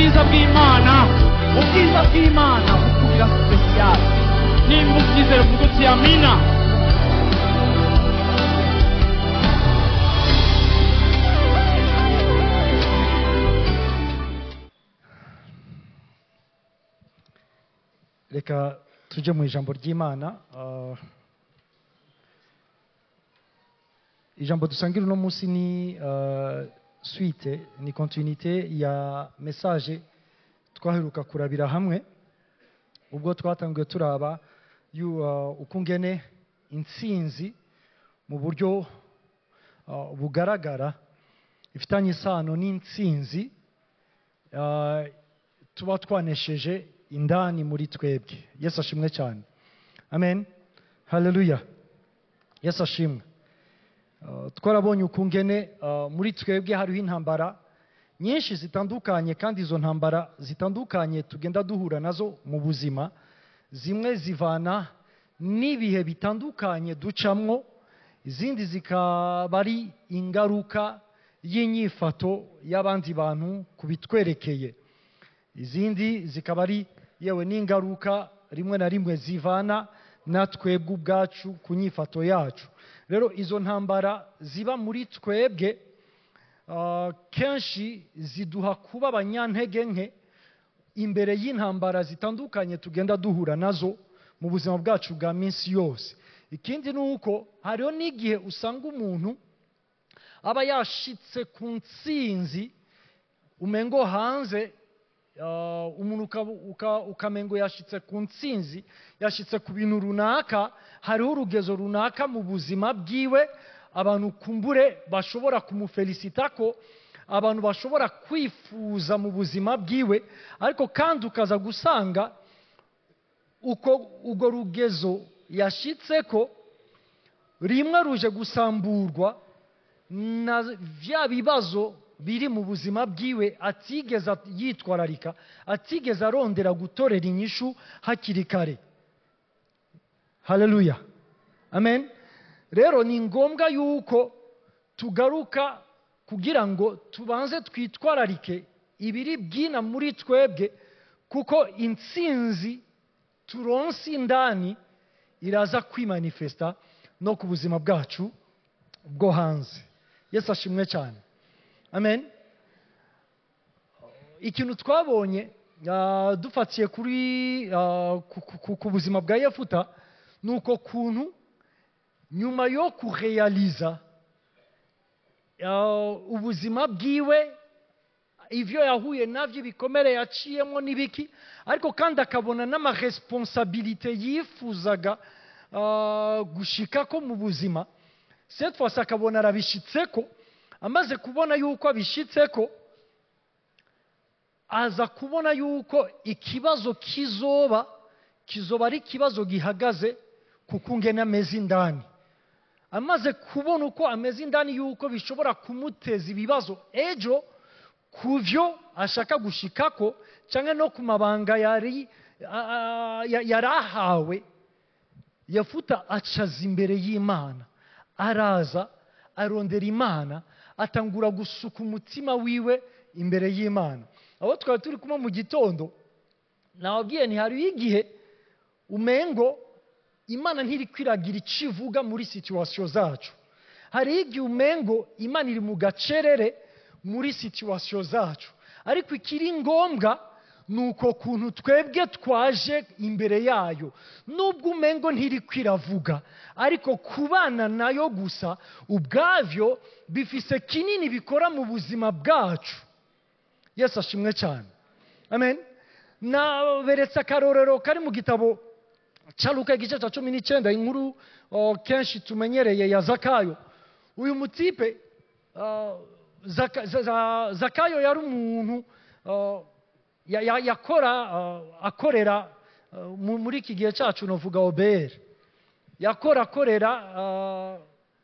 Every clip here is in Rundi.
ubwiza bw'imana ubwiza bw'imana bukubira sipesiyali nimba ubyizere uvuga uti amina reka tujye mu ijambo ry'imana ah, ijambo dusangira uno munsi ni ah, suite ni kontinite ya mesaje twaheruka kurabira hamwe ubwo twatangiye turaba yu- ah, uko ngene intsinzi mu buryo ah, bugaragara ifitanye isano n'intsinzi ah, tuba twanesheje indani muri twebwe yesu ashimwe cyane amen haleluya yesu ashimwe Uh, twarabonye ukungene uh, muri twebwe hariho intambara nyinshi zitandukanye kandi izo ntambara zitandukanye tugenda duhura nazo mu buzima zimwe zivana n'ibihe bitandukanye ducamwo izindi zikaba ari ingaruka y'inyifato y'abandi bantu ku bitwerekeye izindi zikaba ari yewe n'ingaruka rimwe na rimwe zivana na twebwe ubwacu ku nyifato yacu rero izo ntambara ziba muri twebwe ah, kenshi ziduha kuba abanyantege nke imbere y'intambara zitandukanye tugenda duhura nazo mu buzima bwacu bwa minsi yose ikindi ni uko hariho n'igihe usanga umuntu aba yashitse ku ntsinzi umengo hanze ah, umuntu uka- uka- ukamengo yashitse ku ntsinzi yashitse ku bintu runaka hariho urugezo runaka mu buzima bwiwe abantu kumbure bashobora kumufelisita ko abantu bashobora kwifuza mu buzima bwiwe ariko kandi ukaza gusanga uko urwo rugezo yashitse ko rimwe ruje gusamburwa na bya bibazo biri mu buzima bwiwe atigeze yitwararika atigeze arondera gutorera inyishu hakiri kare haleluya amen rero ni ngombwa yuko tugaruka kugira ngo tubanze twitwararike ibiri bwina muri twebwe kuko intsinzi turonse indani iraza kwimanifesta no ku buzima bwacu bwo hanze yesu ashimwe cyane amen ikintu twabonye ah, dufatiye kuri ah, ku- ku- ku- ku buzima bwa yefuta ni uko kuntu nyuma yo kureyaliza ah, ubuzima bwiwe ibyo yahuye nabyo ibikomere yaciyemo n'ibiki ariko kandi akabona n'amaresponsabilite yifuzaga ah, gushika ko mu buzima cette fois akabona arabishitseko amaze kubona yuko abishitseko aza kubona yuko ikibazo kizoba kizoba ari ikibazo gihagaze ku kungena ameze indani amaze kubona uko ameze indani yuko bishobora kumuteza ibibazo ejo ku byo ashaka gushikako cyangwa no ku mabanga yari a- a- ya- yari ahawe yafuta acaza imbere y'imana araza arondera imana atangura gusuka umutima wiwe imbere y'imana aho twari turi kumwe mu gitondo nababwiye ntihariho igihe umengo imana ntiri kwiragira icyo ivuga muri situwasiyo zacu hariho igihe umengo imana iri mu gacerere muri situwasiyo zacu ariko ikiri ngombwa ni uko kuntu twebwe twaje imbere yayo nubwo umengo ntiri kwiravuga ariko kubana nayo gusa ubwabyo bifise kinini bikora mu buzima bwacu yesu ashimwe cyane amen naberetse akarorero kari mu gitabo cya luka igice cya cumi n'icyenda inkuru oh, kenshi tumenyereye ya zakayo uyu mutipe ah, Zaka- za- za- zakayo yari umuntu ah, ya- ya- yakora ah, akorera ah, mu- muri iki gihe cyacu navuga oberi yakora akorera ah,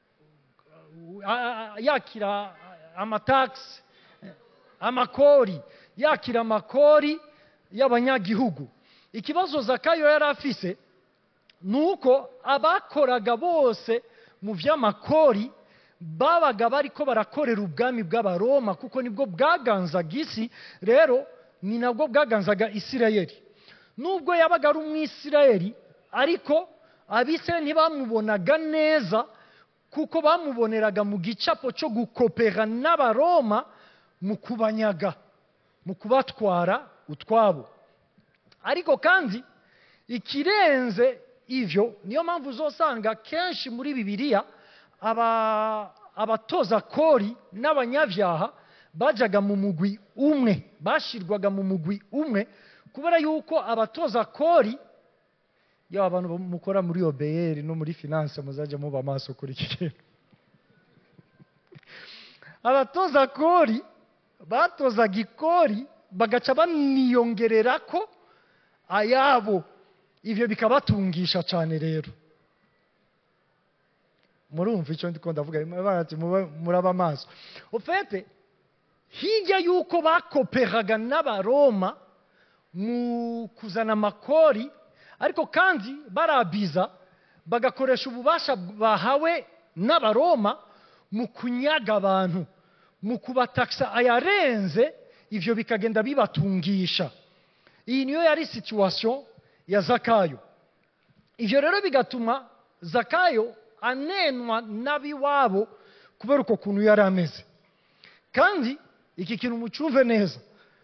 ah, yakira amatagisi amakori yakira amakori y'abanyagihugu ikibazo zakayo yari afise ni uko abakoraga bose mu by'amakori babaga bariko barakorera ubwami bw'abaroma kuko nibwo bwaganzaga isi rero ni nabwo bwaganzaga isirayeli nubwo yabaga ari umwisirayeli ariko abisirayeli ntibamubonaga neza kuko bamuboneraga mu gicapo cyo gukopera n'abaroma mu kubanyaga mu kubatwara utwabo ariko kandi ikirenze ivyo niyo mpamvu uzosanga kenshi muri bibiliya aba- abatoza kori n'abanyabyaha bajaga mu mugwi umwe bashirwaga mu mugwi umwe kubera yuko abatoza kori yaba abantu mukora muri obeyeri no muri finance muzajya muba amaso kuri iki kintu abatoza kori batozaga ikori bagaca baniyongerera ko ayabo ivyo bikabatungisha cyane rero murumva icyo ndiko ndavuga barati mube- muraba amaso ufete hirya y'uko bakoperaga n'abaroma mu kuzana amakori ariko kandi barabiza bagakoresha ububasha bahawe n'abaroma mu kunyaga abantu mu kubatakisa ayarenze ivyo bikagenda bibatungisha iyi niyo yari situation ya zakayo ivyo rero bigatuma zakayo anenwa n'abiwabo kubera uko kuntu yari ameze kandi iki kintu mucumve neza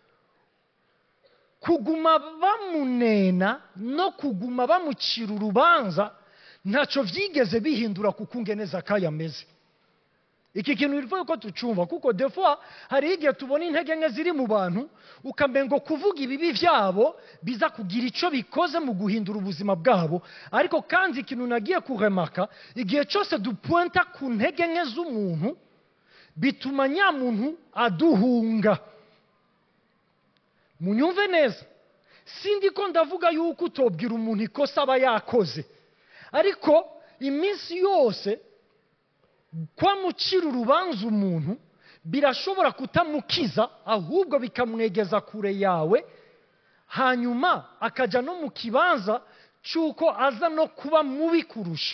kuguma bamunena no kuguma bamucira urubanza ntacyo byigeze bihindura kuko ungene zakayo ameze iki kintu bivuye ko tucumva kuko defo hari igihe tubona intege nke ziri mu bantu ukamengo kuvuga ibibi byabo biza kugira icyo bikoze mu guhindura ubuzima bwabo ariko kandi ikintu nagiye kuremaka igihe cyose dupuwenta ku ntege nke z'umuntu bituma nyamuntu aduhunga munyumve neza sindi ko ndavuga yuko utobwira umuntu ikosa aba yakoze ariko iminsi yose kwamucira urubanza umuntu birashobora kutamukiza ahubwo bikamwegeza kure yawe hanyuma akajya no mu kibanza cy'uko aza no kuba mubi kurusha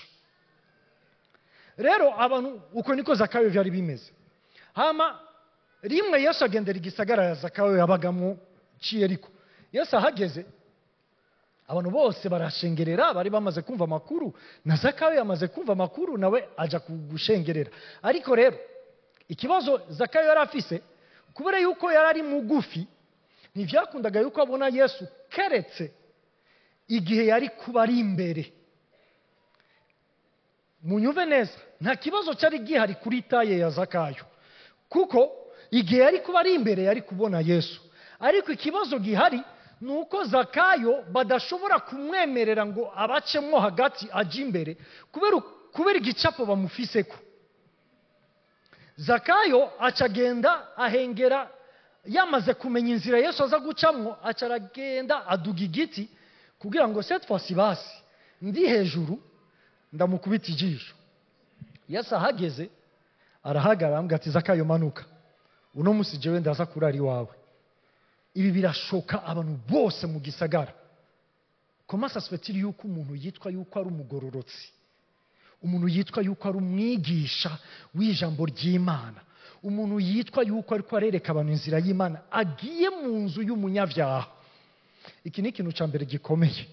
rero abantu uko niko zakayo byari bimeze hama rimwe yesu agendera igisagara ya zakayo yabagamo ciyeriko yesu ahageze abantu bose barashengerera bari bamaze kumva amakuru na zakayo yamaze kumva amakuru nawe ajya gushengerera ariko rero ikibazo zakayo yari afise kubera yuko yari ari mugufi ntibyakundaga yuko abona yesu keretse igihe yari kuba ari imbere munyumve neza nta kibazo cyari gihari kuri taye ya zakayo kuko igihe yari kuba ari imbere yari kubona yesu ariko ikibazo gihari ni uko zakayo badashobora kumwemerera ngo abacemo hagati ajye imbere kubera kubera igicapo bamufiseko zakayo acagenda ahengera yamaze kumenya inzira yesu aza gucamo acaragenda aduga igiti kugira ngo cette fois basi ndi hejuru ndamukubita ijisho yesu ahageze arahagarara ambwira ati zakayo manuka uno munsi jewe ndaza kurara iwawe ibi birashoka abantu bose mu gisagara komasa sifetiri yuko umuntu yitwa yuko ari umugororotsi umuntu yitwa yuko ari umwigisha w'ijambo ry'imana umuntu yitwa yuko ariko arereka abantu inzira y'imana agiye mu nzu y'umunyabyaha iki ni ikintu cya mbere gikomeye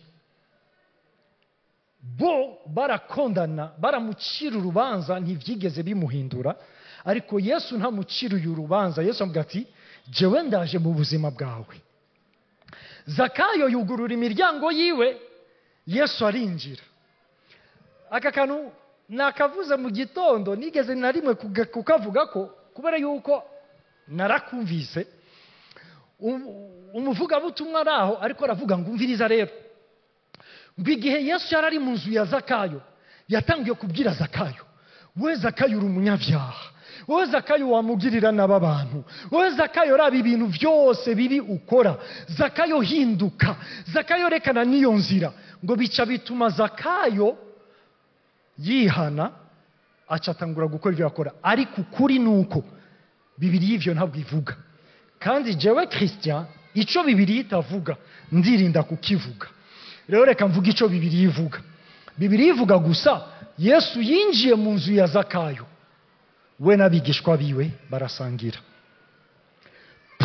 bo barakondana baramucira urubanza ntibyigeze bimuhindura ariko yesu ntamuciriye urubanza yesu avuga ati jewe ndaje mu buzima bwawe zakayo yugurura imiryango yiwe yesu arinjira aka kantu nakavuze mu gitondo nigeze na rimwe kukavuga ko kubera yuko narakumvise umuvugabutumwa ari aho ariko aravuga ngo umviriza rero ngo igihe yesu yari ari mu nzu ya zakayo yatangiye kubwira zakayo we zakayo uri umunyabyaha wowe zakayo wamugirira naba abantu wowe zakayo raba ibintu byose bibi ukora zakayo hinduka zakayo rekana n'iyo nzira ngo bica bituma zakayo yihana acatangura gukora ibyo yakora ariko ukuri ni uko bibiri y'ibyo ntabwo ivuga kandi jewe christian icyo bibiri itavuga ndirinda kukivuga rero reka mvuga icyo bibiri ivuga bibiri ivuga gusa yesu yinjiye mu nzu ya zakayo we n'abigishwa biwe barasangira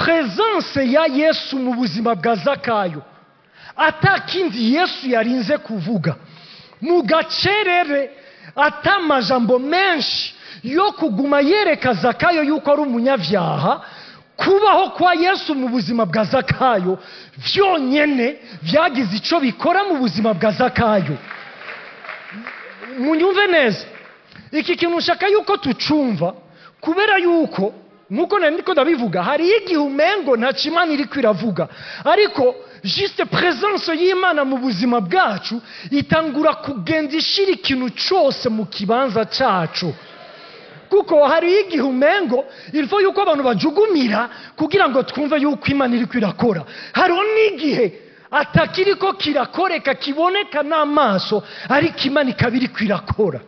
presence ya yesu mu buzima bwa zakayo atakindi yesu yarinze kuvuga mu gacerere atamajambo menshi yo kuguma yereka zakayo yuko ari umunyabyaha kubaho kwa yesu mu buzima bwa zakayo byonyine byagize icyo bikora mu buzima bwa zakayo munyumve neza iki kintu nshaka yuko tucumva kubera yuko nk'uko nari ndiko ndabivuga hariyo igihe umengo nta kimana iri kwiravuga ariko juste presence y'imana mu buzima bwacu itangura kugenda ishira ikintu cyose mu kibanza cyacu kuko hariyo igihe umengo ilfo yuko abantu bajugumira kugira ngo twumve yuko imana iri kwirakora hariho n'igihe atakiriko kirakoreka kiboneka n'amaso ariko imana ikaba iri kwirakora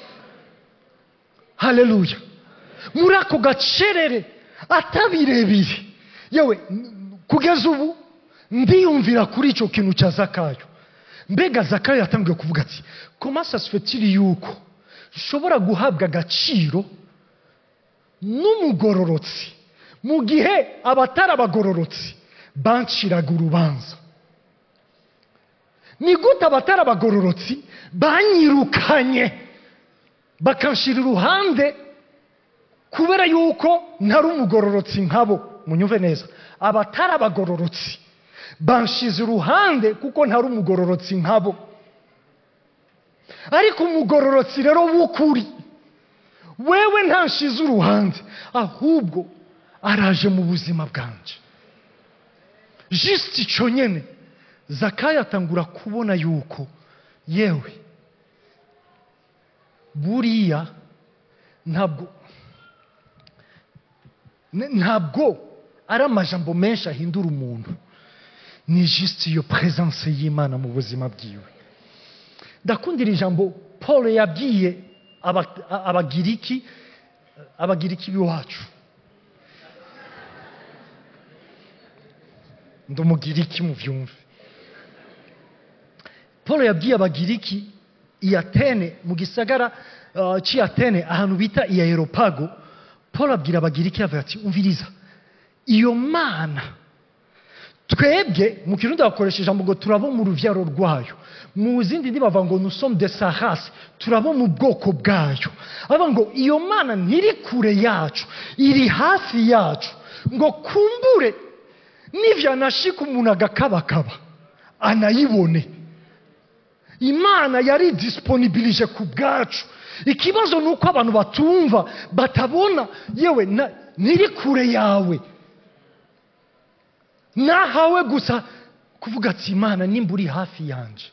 haleluya muri ako gacerere atabirebire yewe n- kugeza ubu ndiyumvira kuri icyo kintu cya zakayo mbega zakayo yatangiye kuvuga ati koma sasifetiri yuko nshobora guhabwa agaciro n'umugororotsi mu gihe abatari abagororotsi banciraga urubanza ni gute abatari abagororotsi banyirukanye bakanshira iruhande kubera yuko ntari umugororotsi nkabo munyumve neza abatari abagororotsi banshize iruhande kuko ntari umugororotsi nkabo ariko umugororotsi rero w'ukuri wewe ntanshize uruhande ahubwo araje mu buzima bwanjye jisiti icyo nyine zakayo atangura kubona yuko yewe buriya ntabwo n- ntabwo ari amajambo menshi ahindura umuntu ni jisiti iyo presence y'imana mu buzima bwiwe ndakundira ijambo paul yabwiye aba- a- abagiriki abagiriki b'iwacu ndi umugiriki mu byumve paul yabwiye abagiriki i atene mu gisagara uh, cy'i atene ahantu bita i aeropago paul abwira abagiriki avuga ati umviriza iyo mana twebwe mu kirundi bakoresha ijambo ngo turabo mu rubyaro rwayo mu zindi ndi bavuga ngo nusomu de sahasi turabo mu bwoko bwayo bavuga ngo iyo mana ntiri kure yacu iri hafi yacu ngo kumbure nivyanashika umuntu agakabakaba anayibone imana yari disponibilije ku bwacu ikibazo ni uko abantu batumva batabona yewe na- ntiri kure yawe nahawe gusa kuvuga ati imana nimba uri hafi yanjye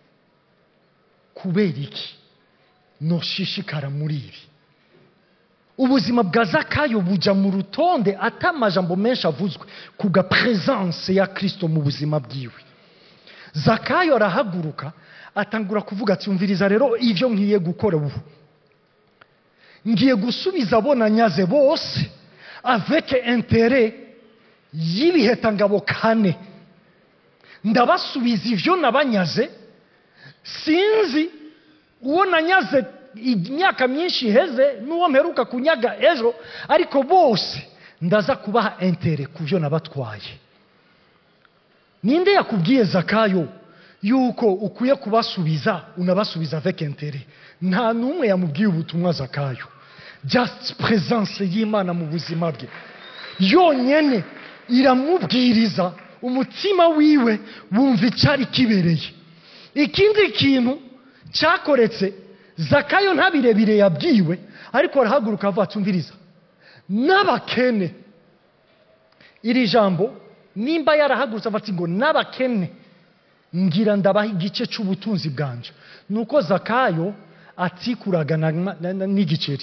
kubera iki noshishikara muri ibi ubuzima bwa zakayo buja mu rutonde atamajambo menshi avuzwe ku ga presence ya kristo mu buzima bwiwe zakayo arahaguruka atangura kuvuga ati umviriza rero ibyo ngiye gukora ubu ngiye gusubiza abo nanyaze bose avec interet y'ibihekangabo kane ndabasubiza ibyo nabanyaze sinzi uwo nanyaze imyaka myinshi iheze n'uwo mperuka kunyaga ejo ariko bose ndaza kubaha intere ku byo nabatwaye ninde yakubwiye zakayo yuko ukwiye kubasubiza unabasubiza avec intere nta n'umwe yamubwiye ubutumwa zakayo just presence y'imana mu buzima bwe yonyine iramubwiriza umutima wiwe wumva icyari kibereye ikindi kintu cyakoretse zakayo nta birebire yabwiwe ariko arahaguruka avuga atumviriza n'abakene iri jambo nimba yarahagurutse avuga ati ngo n'abakene ngira ndabaha igice cy'ubutunzi bwanje ni uko zakayo atikuraga na- na- na- n'igiceri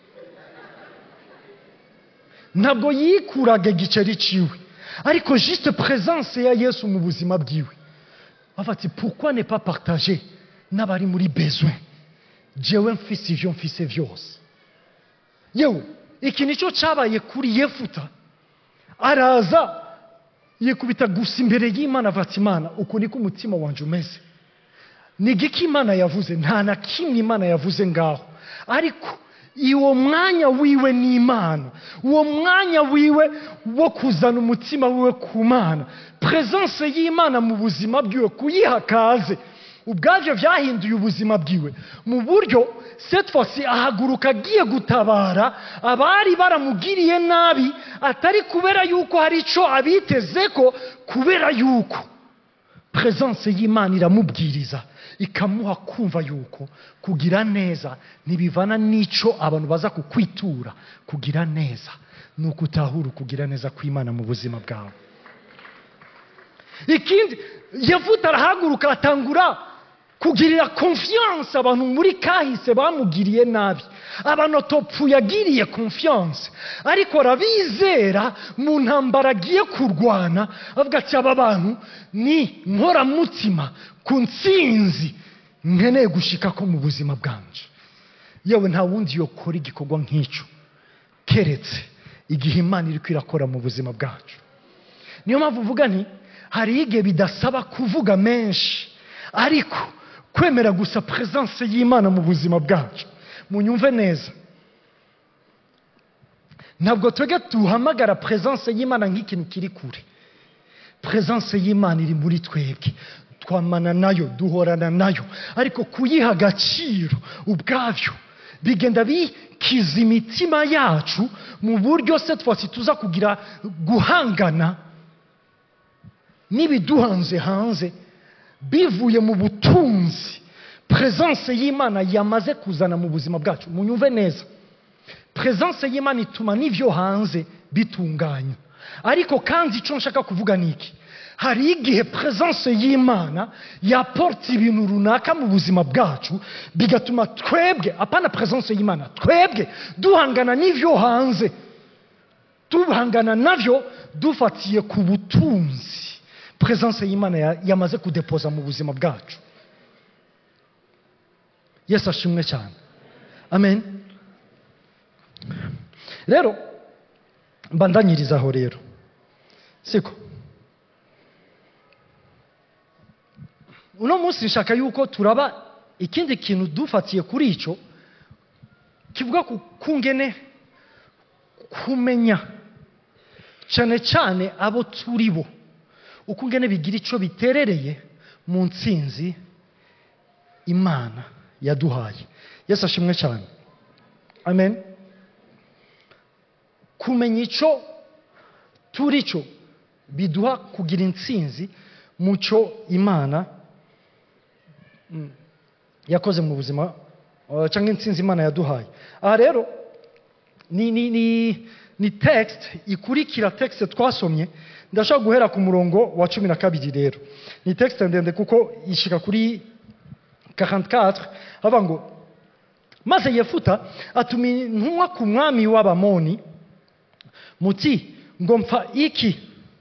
ntabwo yikuraga igiceri ciwe ariko juste présence ya yesu mu buzima bwiwe avuga ati pourquoi ne pas partager n'abari muri besoin jewe mfise ivyo mfise vyose yewe iki nicyo cyabaye kuri yefuta araza yikubita gusa imbere y'imana avuga ati imana uku niko umutima wanjye umeze ni igiki imana yavuze nta na kimwe imana yavuze ngaho ariko uwo mwanya wiwe n'imana uwo mwanya wiwe wo kuzana umutima wiwe ku mana presence y'imana mu buzima bwiwe kuyiha kaze ubwabyo byahinduye ubuzima bwiwe mu buryo setfosi ahaguruka agiye gutabara abari baramugiriye nabi atari kubera yuko hari icyo abiteze ko kubera yuko presence y'imana iramubwiriza ikamuha kumva yuko kugira neza ntibivana n'icyo abantu baza kukwitura kugira neza ni uko utahura ukugira neza kw'imana mu buzima bwawe ikindi yavuta arahaguruka atangura kugirira confiance abantu muri kahise bamugiriye nabi abanotopfu yagiriye confiance ariko arabizera mu ntambara agiye kurwana avuga ati aba bantu ni nkoramutima ku nsinzi nkeneye gushika ko mu buzima bwanje yewe nta wundi yokora igikorwa nk'icyo keretse igihe imana iri kwirakora mu buzima bwacu niyo mpamvu uvuga nti hari igihe bidasaba kuvuga menshi ariko kwemera gusa presence y'imana mu buzima bwacu munyumve neza ntabwo twebwe duhamagara presence y'imana nk'ikintu kiri kure presence y'imana iri muri twebwe twamana nayo duhorana nayo ariko kuyiha agaciro ubwabyo bigenda bikiza imitima yacu mu buryo se twasi tuza kugira guhangana n'ibiduhanze hanze bivuye mu butunzi presence y'imana yamaze kuzana mu buzima bwacu munyumve neza presence y'imana ituma n'ibyo hanze bitunganya ariko kandi icyo nshaka kuvuga ni iki hari igihe presence y'imana yaporta ibintu runaka mu buzima bwacu bigatuma twebwe apana presence y'imana twebwe duhangana n'ibyo hanze duhangana nabyo dufatiye ku butunzi presence y'imana ya- yamaze kudepoza mu buzima bwacu yesu ashimwe cyane amen rero mbandanyirizaho rero siko uno munsi nshaka yuko turaba ikindi kintu dufatiye kuri icyo kivuga ku kungene kumenya cyane cyane abo turi bo ukungene bigira icyo biterereye mu nsinzi imana yaduhaye yesu ashimwe cyane amen kumenya icyo turi cyo biduha kugira intsinzi mu cyo imana mm, yakoze mu buzima uh, cyangwa intsinzi imana yaduhaye aha rero ni, ni, ni, ni text ikurikira text twasomye ndashaka guhera ku murongo wa cumi na kabiri rero ni text ndende kuko ishika kuri 44 hava ngo maze yefuta atuma intumwa ku mwami w'abamoni muti ngo mpfa iki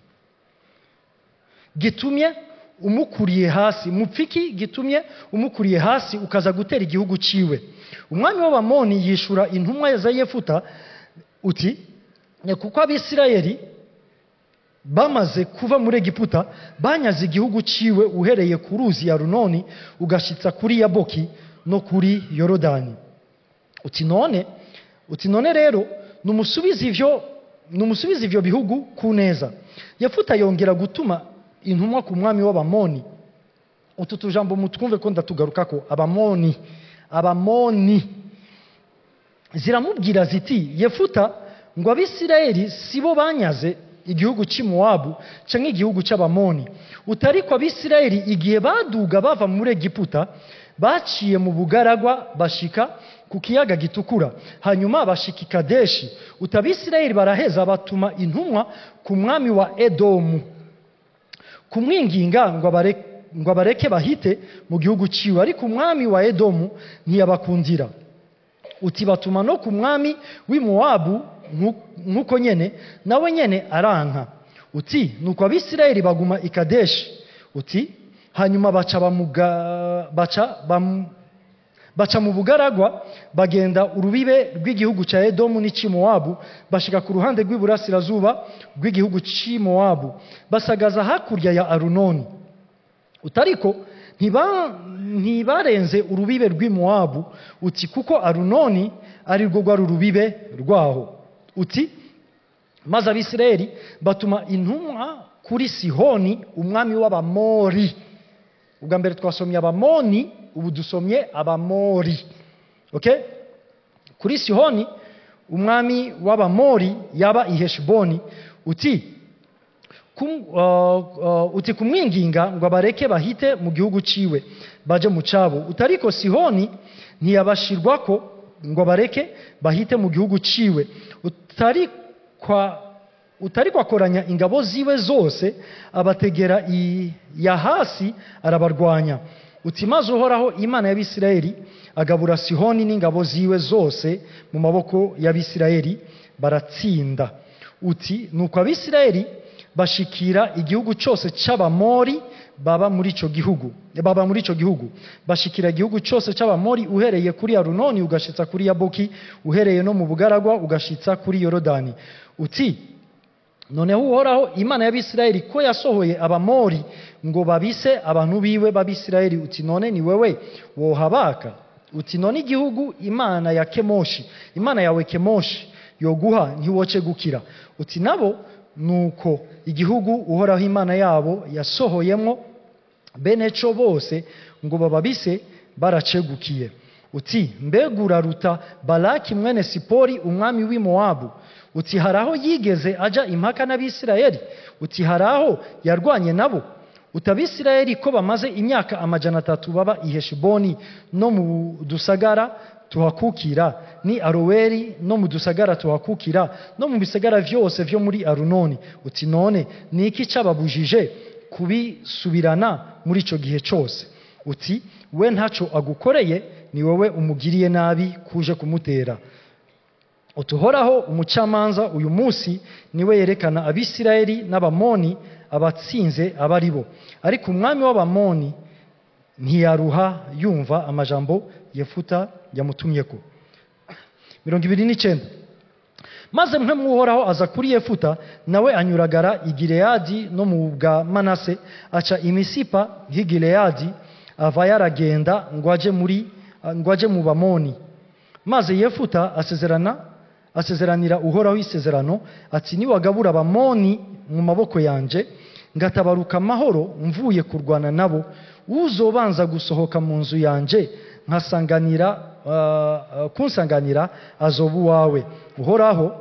gitumye umukuriye hasi mupfiki gitumye umukuriye hasi ukaza gutera igihugu ciwe umwami w'abamoni yishura intumwa za yefuta uti "Ni kuko abisirayeli bamaze kuva muri egiputa banyaze igihugu ciwe uhereye ku ruzi ya runoni ugashitsa kuri yaboki no kuri yorodani uti none uti none rero numusubize ivyo numusubize ivyo bihugu ku neza yefuta yongera gutuma intumwa ku mwami w'abamoni utu tujambo mutwumve ko ndatugarukako abamoni abamoni ziramubwira ziti yefuta ngo abisirayeli sibo banyaze igihugu cy'imowabu cyangwa igihugu cy'abamoni utariko abisirayeli igihe baduga bava muri egiputa baciye mu bugaragwa bashika ku kiyaga gitukura hanyuma bashika i kadeshi utabisirayeli baraheza batuma intumwa ku mwami wa edomu kumwinginga ngo abare- ngo abareke bahite mu gihugu ciwe ariko umwami wa edomu ntiyabakundira uti batuma no ku mwami w'imowabu nku- nk'uko nyene nawe nyene aranka uti nuko abisirayeli baguma i kadeshi uti hanyuma baca bamuga, baca bam, baca mu bugaragwa bagenda urubibe rw'igihugu cya edomu n'icy'imowabu bashika ku ruhande rw'iburasirazuba rw'igihugu cy'imowabu basagaza hakurya ya arunoni utariko ntiba- ntibarenze urubibe rw'imowabu uti kuko arunoni ari rwo rwari urubibe rwaho uti maze abisirayeli batuma intumwa kuri sihoni umwami w'abamori ubwa mbere twasomye abamoni ubu dusomye abamori okay? kuri sihoni umwami w'abamori yaba i heshiboni uti kum, uh, uh, uti kumwinginga ngo abareke bahite mu gihugu ciwe baje mu cabo utariko sihoni ntiyabashirwako ngo abareke bahite mu gihugu ciwe utarikwa utariko akoranya ingabo ziwe zose abategera i yahasi arabarwanya uti maze uhoraho imana y'abisirayeli agabura sihoni n'ingabo ziwe zose mu maboko y'abisirayeli baratsinda uti nuko abisirayeli bashikira igihugu cyose c'abamori baba muri ico gihugu baba muri ico gihugu bashikira igihugu cyose c'abamori uhereye kuri arunoni ugashitsa kuri yaboki uhereye no mu bugaragwa ugashitsa kuri yorodani uti noneho uhoraho imana y'abisirayeli ko yasohoye abamori ngo babise abantu biwe b'abisirayeli uti none ni wewe wohabaka uti none igihugu imana ya kemoshi imana yawe kemoshi yoguha ntiwoce gukira uti nabo nuko igihugu uhoraho imana yabo yasohoyemo bene co bose ngo bababise baracegukiye uti mbega uraruta balaki mwene sipori umwami w'i mowabu uti hari aho yigeze aja impaka n'abisirayeli uti hari aho yarwanye nabo uti abisirayeli ko bamaze imyaka amajana atatu baba i heshiboni no mu dusagara tuhakukira ni aroweri no mu dusagara tuhakukira no mu bisagara vyose vyo muri arunoni uti none ni iki cababujije kubisubirana muri ico gihe cose uti we ntaco agukoreye ni wowe umugiriye nabi kuje kumutera utuhoraho umucamanza uyu munsi niwe yerekana abisirayeli n'abamoni abatsinze aba ari bo ariko umwami w'abamoni ntiyaruha yumva amajambo yefuta yamutumyeko mirongo ibiri n'icyenda maze mwe mwuhoraho aza kuri yefuta nawe anyuragara i gileyadi no mu bwa manase aca imisipa nk'i gileyadi ava yaragenda ngo aje muri ngo aje mu bamoni maze yefuta asezerana asezeranira uhoraho isezerano ati niwagabura abamoni mu maboko yanje ngatabaruka amahoro mvuye kurwana nabo uzobanza gusohoka mu nzu yanje nkasanganira uh, uh, kunsanganira azoba uwawe uhoraho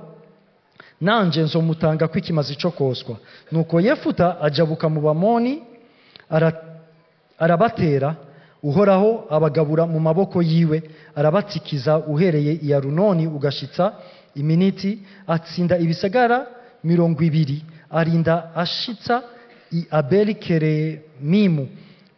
nanje nzomutanga ko ikimazi cyo koswa nuko yefuta ajabuka mu bamoni ara, arabatera uhoraho abagabura mu maboko yiwe arabatsikiza uhereye i arunoni ugashitsa iminiti atsinda ibisagara mirongo ibiri arinda ashitsa i abeli keremimu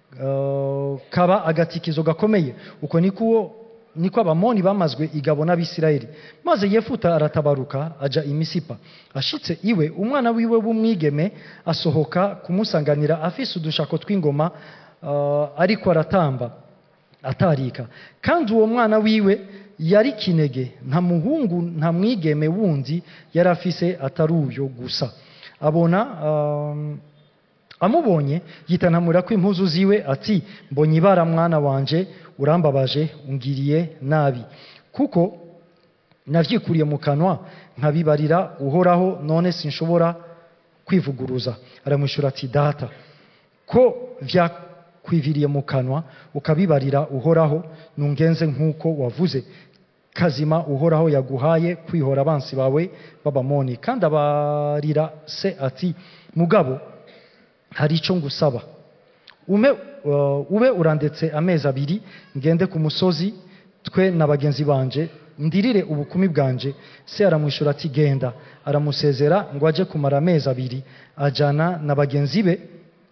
uh, kaba agatikizo gakomeye uko niko niko abamoni bamazwe igabo n'abisirayeli maze yefuta aratabaruka aja imisipa ashitse iwe umwana wiwe w'umwigeme asohoka kumusanganira afise udushako tw'ingoma uh, ariko aratamba atarika kandi uwo mwana wiwe yari kinege nta muhungu nta mwigeme wundi yari afise atari uyo gusa abona um, amubonye yitanamura ko impuzu ziwe ati mbonye ibara mwana wanje urambabaje ungiriye nabi kuko navyikuriye mu kanwa nkabibarira uhoraho none sinshobora kwivuguruza aramwishyura ati data ko vyakwiviriye mu kanwa ukabibarira uhoraho nungenze nk'uko wavuze kazima uhoraho yaguhaye kwihora abansi bawe b'abamoni kandi abarira se ati mugabo hari icyo ngusaba ume uh, ube urandetse amezi abiri ngende ku musozi twe na bagenzi banje ndirire ubukumi bwanje se aramwishyura ati genda aramusezera ngo ajye kumara amezi abiri ajyana na bagenzi be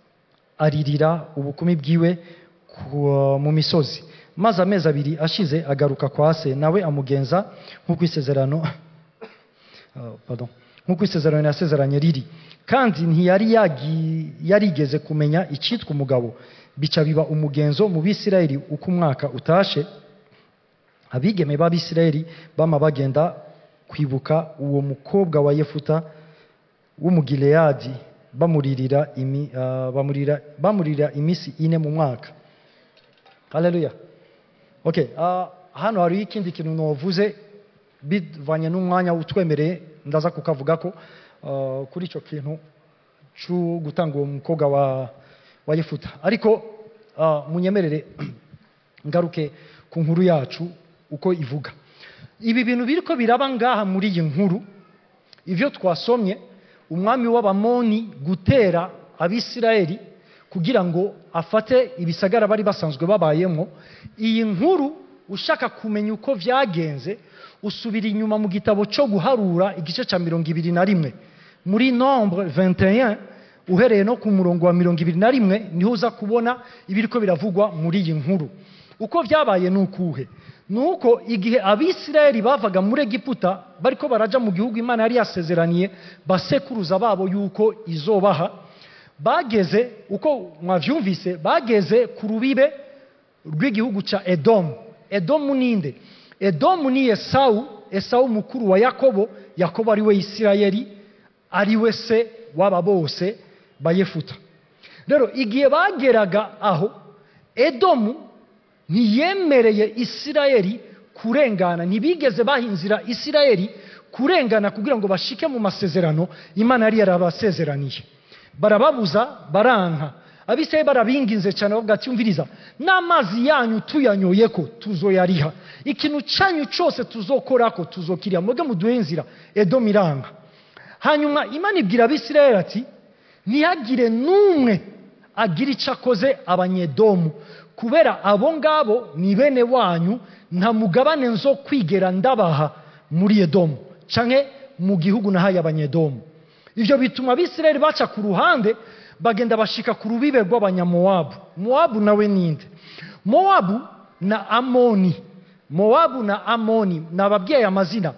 aririra ubukumi bwiwe mu misozi maze amezi abiri ashize agaruka kwa se nawe amugenza nk'uko isezerano nk'uko isezerano yasezeranye riri kandi ntiyari yarigeze kumenya icyitwa umugabo bica biba umugenzo mu bisirayeli uko umwaka utashe abigeme b'abisirayeli bama bagenda kwibuka uwo mukobwa wa yefuta w'umugileyadi bamuririra imi, uh, bamurira, bamurira iminsi ine mu mwaka haleluya okay uh, hano hariho ikindi kintu navuze bivanye n'umwanya utwemereye ndaza kukavuga ko uh, kuri icyo kintu cyo gutanga uwo mukobwa wa, wa yefuta ariko uh, munyemerere ngaruke ku nkuru yacu uko ivuga ibi bintu biriko biraba ngaha muri iyi nkuru ivyo twasomye umwami w'abamoni gutera abisirayeli kugira ngo afate ibisagara bari basanzwe babayemo iyi nkuru ushaka kumenya uko vyagenze usubira inyuma mu gitabo cyo guharura igice cya mirongo ibiri na rimwe muri nombre 21 uhereye no ku murongo wa mirongo ibiri na rimwe niho uza kubona ibiriko biravugwa muri iyi nkuru uko vyabaye ni ukuhe ni uko igihe abisirayeli bavaga muri egiputa bariko baraja mu gihugu imana yari yasezeraniye basekuruza babo yuko izobaha bageze uko mwavyumvise bageze ku rubibe rw'igihugu ca edomu edomu ninde edomu ni esawu esawu mukuru wa yakobo yakobo ari we isirayeli ari we se w'aba bose bayefuta rero igihe bageraga aho edomu ntiyemereye isirayeli kurengana ntibigeze bahinzira isirayeli kurengana kugira ngo bashike mu masezerano imana yari yarabasezeraniye barababuza baranka abisirayeli barabinginze cyane bavuga ati umviriza n'amazi yanyu tuyanyoye ko tuzoyariha ikintu cyanyu cyose tuzokorako tuzokiriha mwebwe muduhe inzira edomu iranga hanyuma imana ibwira abisirayeli ati ntihagire n'umwe agira icyo akoze abanyedomu kubera abo ngabo ni bene wanyu nta mugabane nzo kwigera ndabaha muri edomu canke mu gihugu nahaye abanyedomu ivyo bituma abisirayeli baca ku ruhande bagenda bashika ku rubibe rw'abanyamowabu mowabu nawe ninde mowabu na amoni mowabu na amoni nababwiye amazina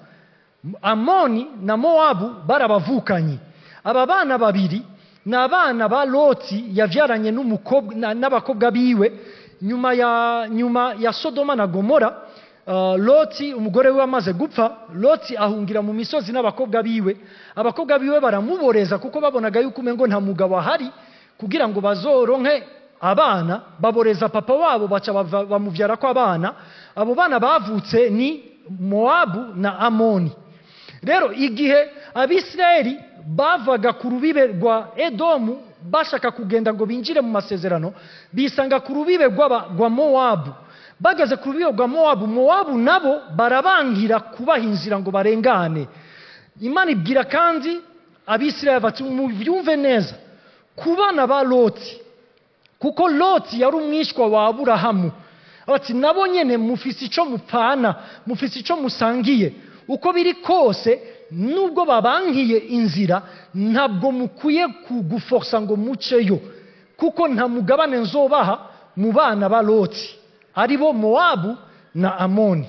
amoni na mowabu barabavukanye aba bana babiri ni abana ba loti yavyaranye n'umukobwa na- n'abakobwa biwe nyuma ya nyuma ya sodoma na gomora uh, loti umugore we amaze gupfa loti ahungira mu misozi n'abakobwa biwe abakobwa biwe baramuboreza kuko babonaga yuko umengo nta mugabo ahari kugira ngo bazoronke abana baboreza papa wabo baca bava- bamuvyara ko abana abo bana bavutse ni mowabu na amoni rero igihe abisirayeli bavaga ku rubibe rwa edomu bashaka kugenda ngo binjire mu masezerano bisanga ku rubibe rw'aba- rwa mowabu bageze ku rubibe rwa mowabu mowabu nabo barabangira kubaha inzira ngo barengane imana ibwira kandi abisirayeli bati mubyumve neza ku bana ba loti kuko loti yari umwishywa wa aburahamu bati nabo nyene mufise ico mupfana mufise ico musangiye uko biri kose nubwo babankiye inzira ntabwo mukwiye kuguforsa ngo muceyo kuko nta mugabane nzobaha mu bana ba loti ari bo mowabu na amoni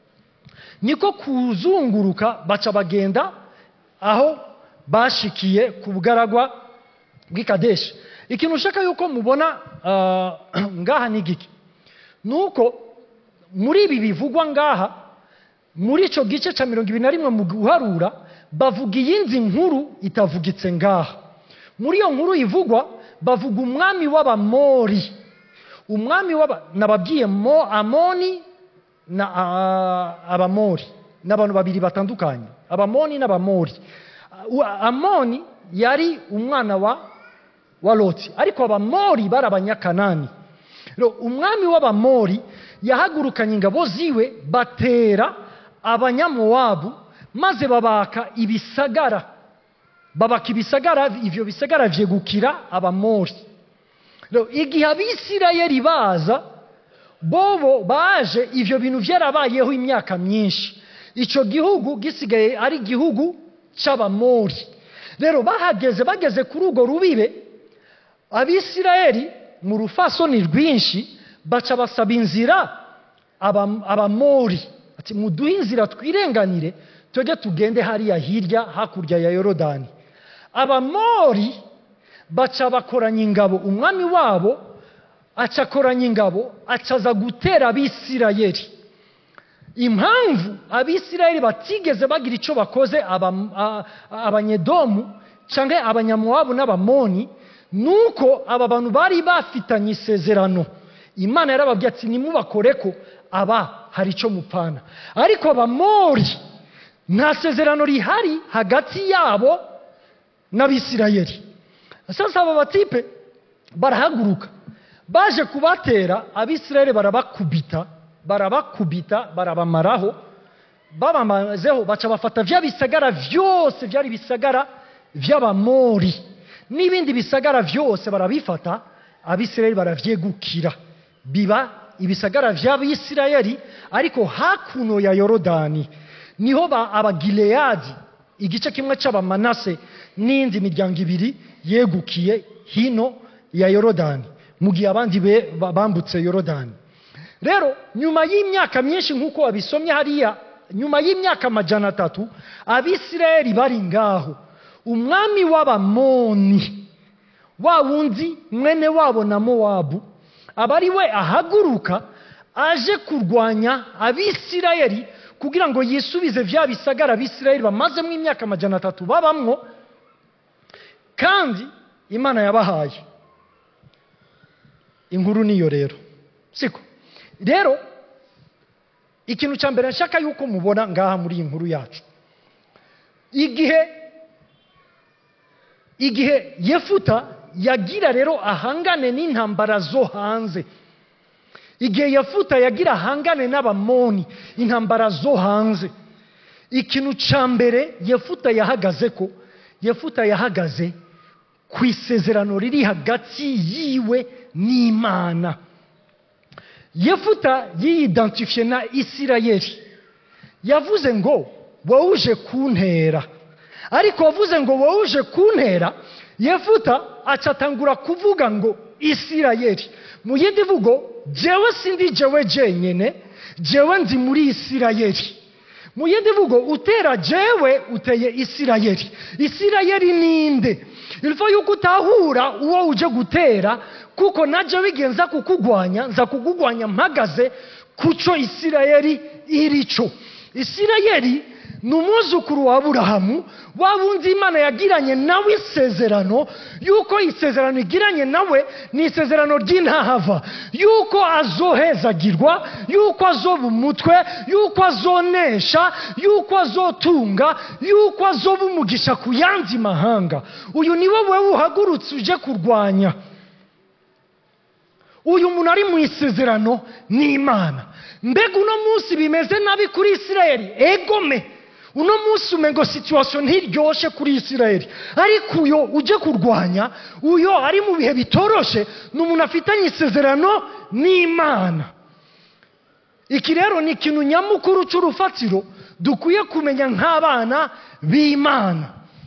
niko kuzunguruka baca bagenda aho bashikiye ku bugaragwa bw'ikadeshi ikintu ushaka yuko mubona ah, ngaha ni giki ni uko muri ibi bivugwa ngaha muri icyo gice cya mirongo ibiri na rimwe mu guharura bavuga iyindi nkuru itavugitse ngaha muri iyo nkuru ivugwa bavuga umwami w'abamori umwami w'aba nababwiye mo amoni na ah, abamori ni abantu babiri batandukanye abamoni n'abamori Ah, amoni yari umwana wa wa loti ariko abamori bari abanyakanani rero umwami w'abamori yahagurukanye ingabo ziwe batera abanyamowabu maze babaka ibisagara babaka ibisagara ivyo bisagara vyegukira abamori rero igihe abisirayeli baza bobo baje ivyo bintu vyarabayeho imyaka myinshi ico gihugu gisigaye ari igihugu c'abamori rero bahageze bageze kuri urwo rubibe abisirayeli mu rufasoni rwinshi baca basaba inzira aba- abamori ati muduhe inzira twirenganire twebwe tugende hariya hirya hakurya ya yorodani abamori baca bakoranya ingabo umwami wabo aca akoranya ingabo acaza gutera abisirayeli impamvu abisirayeli batigeze bagira icyo bakoze aba- a- abanyedomu cyangwa abanyamuwabu n'abamoni nuko aba bantu bari bafitanye isezerano imana yarababwiye ati nimubakore ko aba hari icyo mupfana ariko abamori nta sezerano rihari hagati yabo n'abisirayeli sasa aba batipe barahaguruka baje kubatera abisirayeli barabakubita barabakubita barabamaraho babamazeho baca bafata vya bisagara vyose vyari bisagara vy'abamori n'ibindi bisagara vyose barabifata abisirayeli baravyegukira biba ibisagara vy'abisirayeli ariko hakuno ya yorodani niho ba abagileyadi igice kimwe c'abamanase n'indi miryango ibiri yegukiye hino ya yorodani mu gihe abandi be- ba- bambutse yorodani rero nyuma y'imyaka myinshi nk'uko wabisomye hariya nyuma y'imyaka amajana atatu abisirayeli bari ngaho umwami w'abamoni wa wundi mwene wabo na mowabu aba ari we ahaguruka aje kurwanya abisirayeli kugira ngo yisubize vya bisagara abisirayeli bamazemo imyaka amajana atatu babamwo kandi imana yabahaye inkuru niyo rero siko rero ikintu cya mbere nshaka yuko mubona ngaha muri iyi nkuru yacu igihe igihe yefuta yagira rero ahangane n'intambara zo hanze igihe yefuta yagira ahangane n'abamoni intambara zo hanze ikintu cya mbere yefuta yahagaze ko yefuta yahagaze ku isezerano riri hagati yiwe n'imana yefuta yiyidentifiye na isirayeli yavuze ngo wowe uje kuntera ariko wavuze ngo wowe uje kuntera yefuta acatangura kuvuga ngo isirayeli mu yindi mvugo jewe sindi jewe jenyene jewe ndi muri isirayeli mu yindi mvugo utera jewe uteye isirayeli isirayeli ninde ilfo yuko utahura uwo uje gutera kuko naje bigenza kukugwanya nza kukugwanya mpagaze kuco isirayeli irico isirayeli ni umwuzukuru wa aburahamu wa wundi imana yagiranye nawe isezerano yuko isezerano igiranye nawe ni isezerano ry'intahava yuko azohezagirwa yuko azoba umutwe yuko azonesha yuko azotunga yuko azoba umugisha ku yandi mahanga uyu ni wowe uhagurutse uje kurwanya uyu muntu ari mu isezerano ni imana mbega uno munsi bimeze nabi kuri isirayeli egome uno munsi umengo situwasiyo ntiryoshe kuri isirayeli ariko uyo uje kurwanya uyo ari mu bihe bitoroshe ni umuntu afitanye isezerano n'imana iki rero ni ikintu nyamukuru cy'urufatiro dukwiye kumenya nk'abana b'imana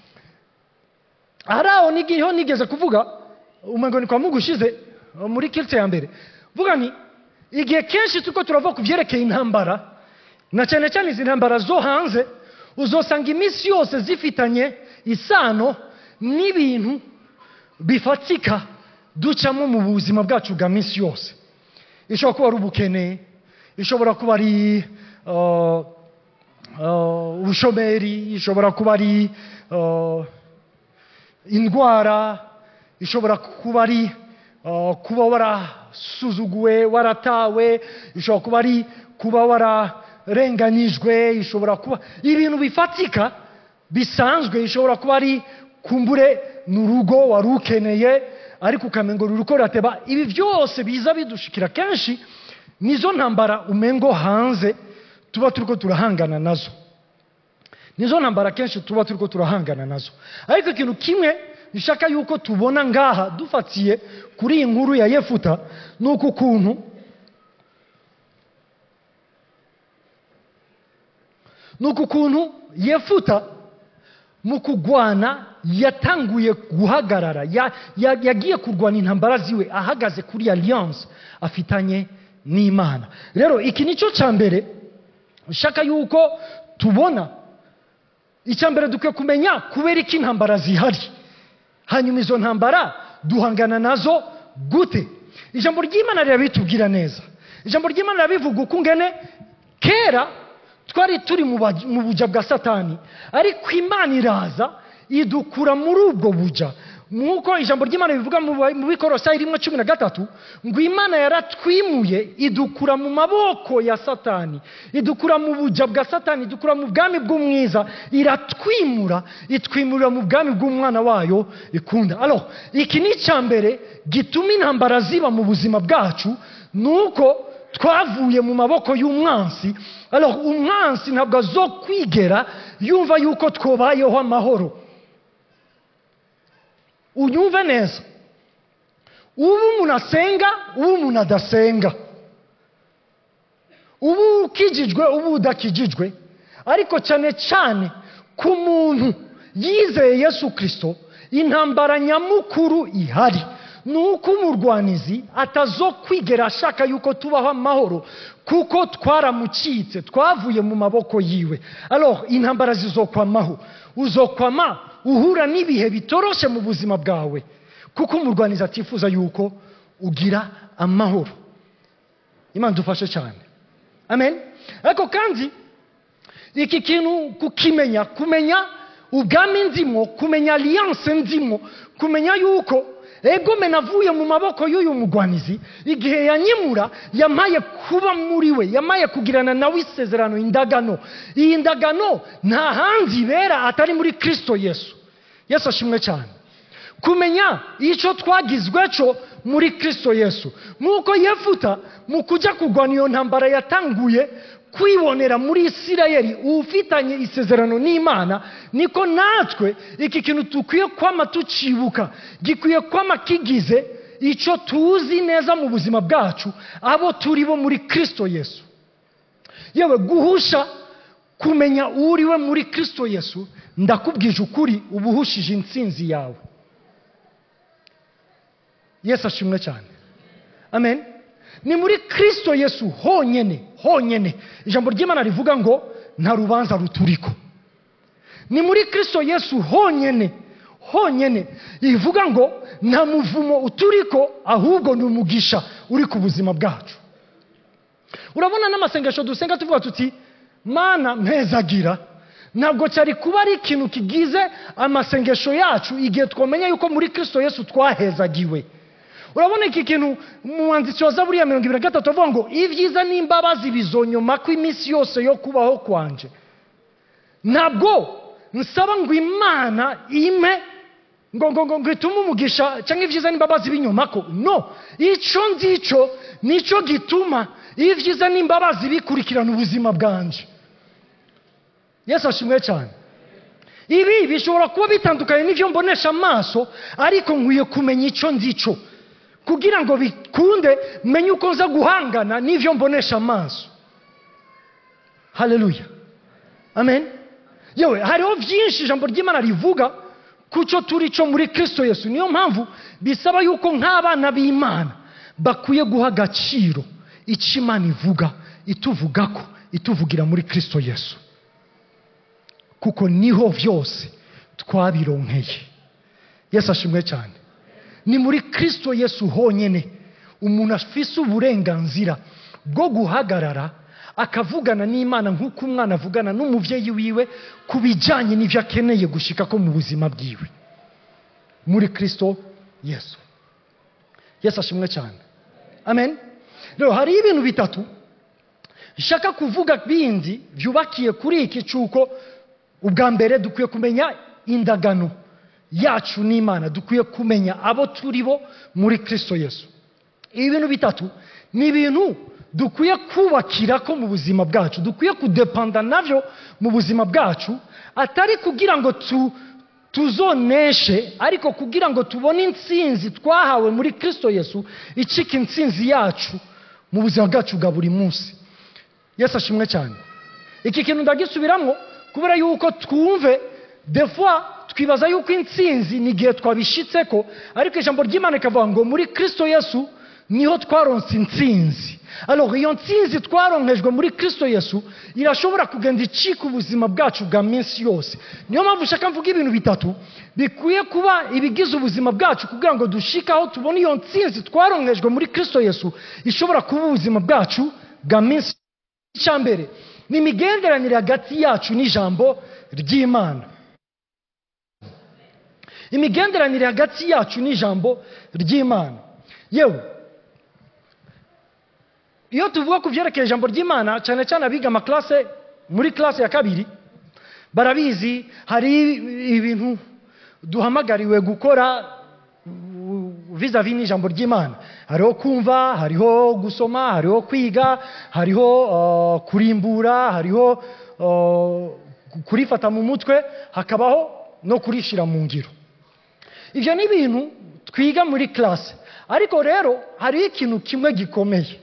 hari aho nigiho nigeze kuvuga umengo ni kwa mungu ushize muri kiritse ya mbere vuga ni igihe kenshi tuko turava ku byerekeye intambara na cyane cyane izi ntambara zo hanze uzosanga iminsi yose zifitanye isano n'ibintu bifatika ducamo mu buzima bwacu bwa minsi yose ishobora kuba ari ubukene ishobora kuba ari uh, uh, ubushomeri ishobora kuba ari uh, indwara ishobora kuba ari uh, kuba warasuzuguwe waratawe ishobora kuba ari kuba wararenganyijwe ishobora kuba ibintu bifatika bisanzwe ishobora kuba ari kumbure ni urugo wari ukeneye ariko ukamenya ngo uko rurateba ibi byose biza bidushikira kenshi nizo ntambara umengo hanze tuba turiko turahangana nazo nizo ntambara kenshi tuba turiko turahangana nazo ariko ikintu kimwe nshaka yuko tubona ngaha dufatiye kuri iyi nkuru ya yefuta ni uku kuntu ni uku kuntu yefuta mu kugwana yatanguye guhagarara ya- ya- yagiye kurwana intambara ziwe ahagaze kuri alliance afitanye n'imana rero iki nicyo cya mbere nshaka yuko tubona icya mbere dukwiye kumenya kubera iki intambara zihari hanyuma izo ntambara duhangana nazo gute ijambo ry'imana rirabitubwira neza ijambo ry'imana rirabivuga uko ungene kera twari turi mu baj- mu buja bwa satani ariko imana iraza idukura muri ubwo buja nk'uko ijambo ry'imana rivuga mu ba- mu bikorosayi rimwe cumi na gatatu ngo imana yaratwimuye idukura mu maboko ya satani idukura mu buja bwa satani idukura mu bwami bw'umwiza iratwimura itwimurira mu bwami bw'umwana wayo ikunda alors iki ni icya mbere gituma intambara ziba mu buzima bwacu ni uko twavuye mu maboko y'umwansi alors umwansi ntabwo azokwigera yumva yuko twobayeho amahoro unyumve neza uba umuntu asenga uba umuntu adasenga uba ukijijwe uba udakijijwe ariko cyane cyane ku muntu yizeye yesu kirisito intambara nyamukuru ihari ni uko umurwanizi atazokwigera ashaka yuko tubaho amahoro kuko twaramucitse twavuye mu maboko yiwe alors intambara zizokwamaho uzokwama uhura n'ibihe bitoroshe mu buzima bwawe kuko umurwanizi atifuza yuko ugira amahoro imana dufashe cyane amen ariko kandi iki kintu kukimenya kumenya ubwami ndimo kumenya alliance ndimo kumenya yuko egome navuye mu maboko y'uyu mugwanizi igihe yanyimura yamaye kuba muri we yamaye kugirana nawe isezerano indagano iyi ndagano nta handi ibera atari muri kristo yesu yesu ashimwe cyane kumenya icyo twagizwe cyo muri kristo yesu nk'uko yefuta mu kujya kurwana iyo ntambara yatanguye kwibonera muri isirayeli ufitanye isezerano n'imana niko natwe iki kintu dukwiye kwama tucibuka gikwiye kwama kigize icyo tuzi neza mu buzima bwacu abo turi bo muri kristo yesu yewe guhusha kumenya uriwe muri kristo yesu ndakubwije ukuri uba uhushije intsinzi yawe yesu ashimwe cyane amen ni muri kristo yesu honyine honyine ijambo ry'imana rivuga ngo nta rubanza ruturiko ni muri kristo yesu honyine honyine ivuga ngo nta muvumo uturiko ahubwo ni umugisha uri ku buzima bwacu urabona n'amasengesho dusenga tuvuga tuti mana mpezagira ntabwo cyari kuba ari ikintu kigize amasengesho yacu igihe twamenya yuko muri kristo yesu twahezagiwe urabona iki kintu umwanditsi wa zaburi ya mirongo ibiri na gatatu avuga ngo ibyiza n'imbabazi bizonyoma ko iminsi yose yo kubaho kwanje ntabwo nsaba ngo imana ime ngo ngo ngo ngo itume umugisha cyangwa ibyiza n'imbabazi binyuma ko no icyo ngicyo nicyo gituma ibyiza n'imbabazi bikurikirana ubuzima bwanje yesu ashimwe cyane ibi bishobora kuba bitandukanye n'ibyo mbonesha amaso ariko nkwiye kumenya icyo ngicyo kugira ngo bikunde menye uko nza guhangana n'ibyo mbonesha amaso haleluya amen yewe hariho byinshi ijambo ry'imana rivuga ku cyo turi cyo muri kristo yesu niyo mpamvu bisaba yuko nk'abana b'imana bakwiye guha agaciro icyo imana ivuga ituvuga ko ituvugira muri kristo yesu kuko niho byose twabironkeye yesu ashimwe cyane ni muri kristo yesu honyine umuntu afise uburenganzira bwo guhagarara akavugana n'imana nk'uko umwana avugana n'umubyeyi wiwe ku bijyanye n'ibyo akeneye gushyika ko mu buzima bwiwe muri kristo yesu yesu ashimwe cyane amen rero hariho ibintu bitatu nshaka kuvuga bindi byubakiye kuri iki cy'uko ubwa mbere dukwiye kumenya indagano yacu n'imana dukwiye kumenya abo turi bo muri kristo yesu ibi bintu bitatu ni ibintu dukwiye kubakira ko mu buzima bwacu dukwiye kudepanda nabyo mu buzima bwacu atari kugira ngo tu tuzoneshe ariko kugira ngo tubone intsinzi twahawe muri kristo yesu icika intsinzi yacu mu buzima bwacu bwa buri munsi yesu ashimwe cyane iki kintu ndagisubiramo kubera yuko twumve defwa twibaza yuko intsinzi ni igihe twabishitse ko ariko ijambo ry'imana rikavuga ngo muri kristo yesu niho twaronse intsinzi alors iyo ntsinzi twaronkejwe muri kristo yesu irashobora kugenda icika ubuzima bwacu bwa minsi yose niyo mpamvu ushaka mvuga ibintu bitatu bikwiye kuba ibigize ubuzima bwacu kugira ngo dushike aho tubone iyo ntsinzi twaronkejwe muri kristo yesu ishobora kuba ubuzima bwacu bwa minsi icya mbere ni imigenderanire hagati yacu n'ijambo ry'imana imigenderanire hagati yacu n'ijambo ry'imana yewe iyo tuvuga ku byerekeye ijambo ry'imana cyane cyane abiga amaklase muri klase ya kabiri barabizi hari ibintu duhamagariwe gukora vizavi n'ijambo ry'imana hariho kumva hariho gusoma hariho kwiga hariho uh, kurimbura hariho uh, kurifata mu mutwe hakabaho no kurishyira mu ngiro ibyo ni ibintu twiga muri klase ariko rero hariho ikintu kimwe gikomeye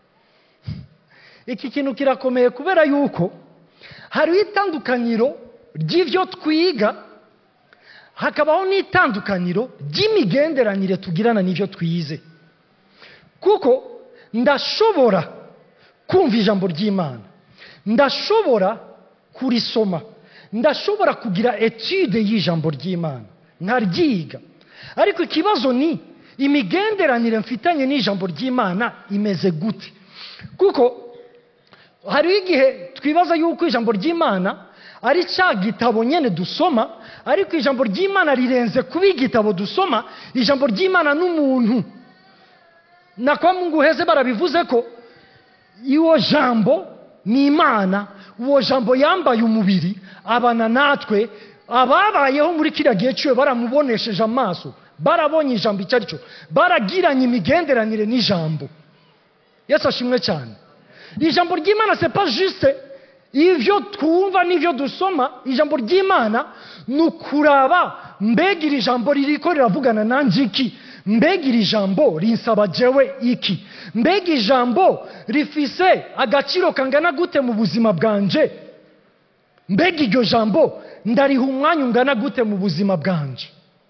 iki kintu kirakomeye kubera yuko hariho itandukaniro ry'ibyo twiga hakabaho n'itandukaniro ry'imigenderanire tugirana n'ibyo twize kuko ndashobora kumva ijambo ry'imana ndashobora kurisoma ndashobora kugira etude y'ijambo ry'imana nkaryiga ariko ikibazo ni imigenderanire mfitanye n'ijambo ry'imana imeze gute kuko hariho igihe twibaza yuko ijambo ry'imana ari cya gitabo nyine dusoma ariko ijambo ry'imana rirenze kuba igitabo dusoma ijambo ry'imana n'umuntu na kwa mungu heze barabivuze ko iwo jambo ni imana uwo jambo yambaye umubiri abana natwe ababayeho muri kiriya gihe cyiwe baramubonesheje amaso barabonye ijambo icyo ari cyo baragiranye imigenderanire n'ijambo yesu ashimwe cyane ijambo ry'imana se pas juste ibyo twumva n'ibyo dusoma ijambo ry'imana ni ukuraba mbega iri jambo ririko riravugana nanjye iki mbega iri jambo rinsaba jewe iki mbega ijambo rifise agaciro kangana gute mu buzima bwanje mbega iryo jambo ndariha umwanya ungana gute mu buzima bwanje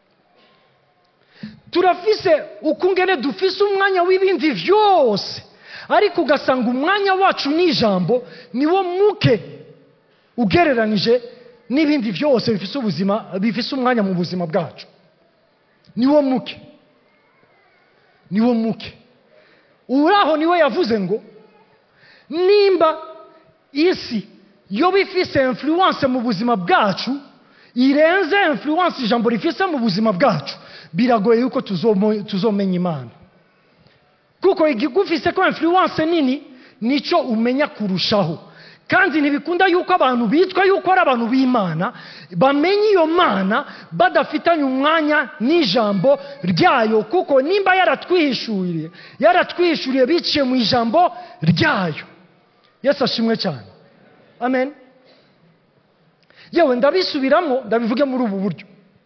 turafise ukungene dufise umwanya w'ibindi byose ariko ugasanga umwanya wacu n'ijambo niwo muke ugereranije n'ibindi byose bifise ubuzima bifise umwanya mu buzima bwacu niwo muke niwo muke uraho niwe yavuze ngo nimba isi yo bifise influence mu buzima bwacu irenze influence ijambo rifise mu buzima bwacu biragoye yuko tuzomenya imana kuko igufise ko influence nini nicyo umenya kurushaho kandi ntibikunda yuko abantu bitwa yuko ari abantu b'imana bamenya iyo mana badafitanye umwanya n'ijambo ryayo kuko nimba yaratwihishuriye yaratwihishuriye biciye mu ijambo ryayo yesu ashimwe cyane amen yewe ndabisubiramo ndabivuge muri ubu buryo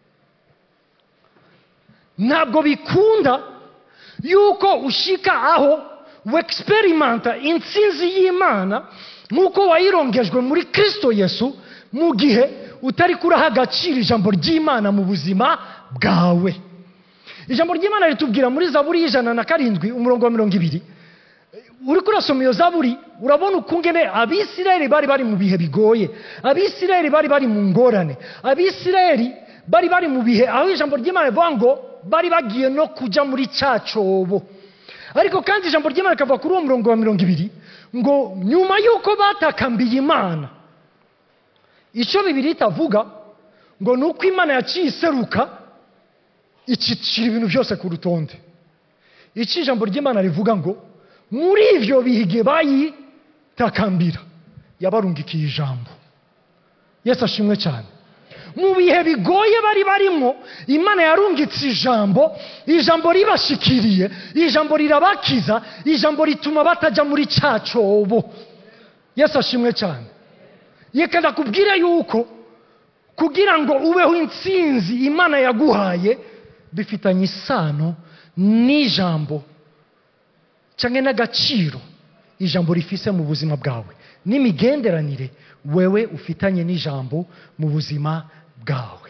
ntabwo bikunda yuko ushika aho wexperimenta intsinzi y'imana nk'uko wayirongejwe muri kirisito yesu mu gihe utari kuraha agaciro ijambo ry'imana mu buzima bwawe ijambo ry'imana ritubwira muri zaburi y'ijana na karindwi umurongo wa mirongo ibiri uri kurasoma iyo zaburi urabona ukungene abisirayeli bari bari mu bihe bigoye abisirayeli bari bari mu ngorane abisirayeli bari bari mu bihe aho ijambo ry'imana rivuga ngo bari bagiye no kujya muri cya cyobo ariko kandi ijambo ry'imana rikava kuri uwo murongo wa mirongo ibiri ngo nyuma y'uko batakambiye imana icyo bibiri itavuga ngo ni uko imana yaciye iseruka icicira ibintu byose ku rutonde icyo ijambo ry'imana rivuga ngo muri ibyo bihe bayitakambira yabarungikiye ijambo yesu ashimwe cyane mu bihe bigoye bari barimo imana yarungitse ijambo ijambo ribashikiriye ijambo rirabakiza ijambo rituma batajya muri cya cyobo yesu ashimwe cyane reka ndakubwire yuko kugira ngo ubeho intsinzi imana yaguhaye bifitanye isano n'ijambo cyangwa n'agaciro ijambo rifise mu buzima bwawe n'imigenderanire wewe ufitanye n'ijambo mu buzima bwawe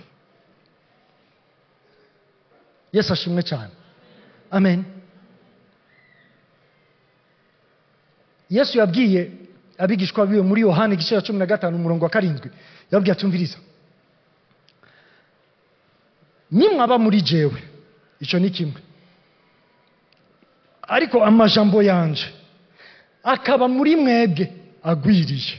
yesu ashimwe cyane amen yesu yabwiye abigishwa biwe muri yohani igice cya cumi na gatanu umurongo wa karindwi yababwiye atumviriza nimwaba muri jewe icyo ni kimwe ariko amajambo yanje akaba muri mwebwe agwiriye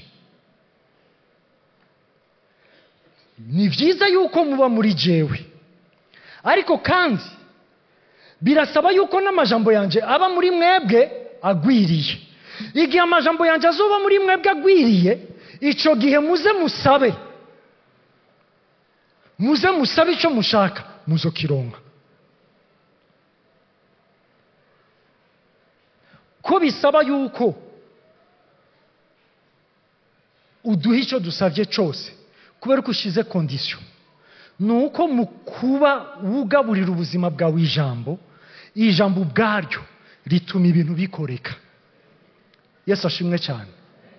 ni byiza yuko muba muri jewe ariko kandi birasaba yuko n'amajambo yanjye aba muri mwebwe agwiriye igihe amajambo yanjye azoba muri mwebwe agwiriye icyo gihe muze musabe muze musabe icyo mushaka muzo kironka ko bisaba yuko uduha icyo dusabye cyose kubera ko ushyize kondisiyo ni uko mu kuba wugaburira ubuzima bwawe ijambo ijambo ubwaryo rituma ibintu bikoreka yesu ashimwe cyane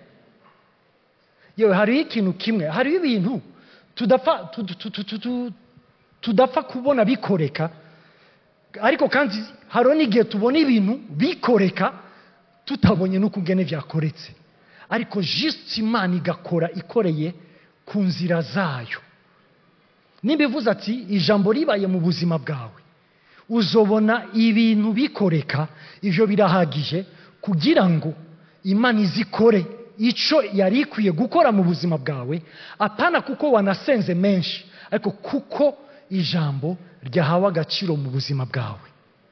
yewe hariho ikintu kimwe hariho ibintu tudapfa tu- tu- tu- tu- tu- tudapfa kubona bikoreka ariko kandi hariho n'igihe tubona ibintu bikoreka tutabonye n'ukungene byakoretse ariko jisite imana igakora ikoreye ku nzira zayo nimba ivuze ati ijambo ribaye mu buzima bwawe uzobona ibintu bikoreka ibyo birahagije kugira ngo imana izikore icyo yari ikwiye gukora mu buzima bwawe apana kuko wanasenze menshi ariko kuko ijambo ryahawe agaciro mu buzima bwawe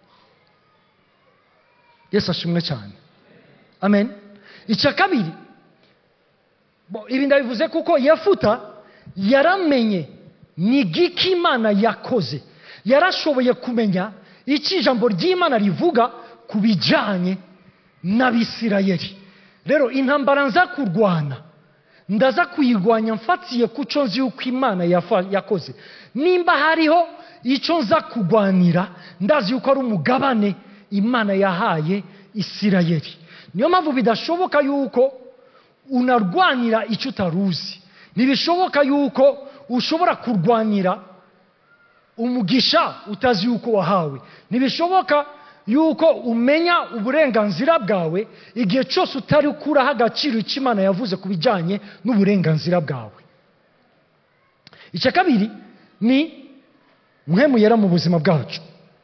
yesu ashimwe cyane amen icya kabiri bo, ibi ndabivuze kuko yefuta yaramenye ni giki imana yakoze yarashoboye kumenya icyo ijambo ry'imana rivuga ku bijyanye n'abisirayeli rero intambara nza kurwana ndaza kuyirwanya mfatiye ku cyo nzi yuko imana yafa- yakoze nimba hariho icyo nza kurwanira ndazi yuko ari umugabane imana yahaye isirayeli niyo mpamvu bidashoboka yuko unarwanira icyo utaruzi ntibishoboka yuko ushobora kurwanira umugisha utazi yuko wahawe ntibishoboka yuko umenya uburenganzira bwawe igihe cyose utari ukuraho agaciro icyo imana yavuze ku bijyanye n'uburenganzira bwawe icya kabiri ni mwe yera mu buzima bwacu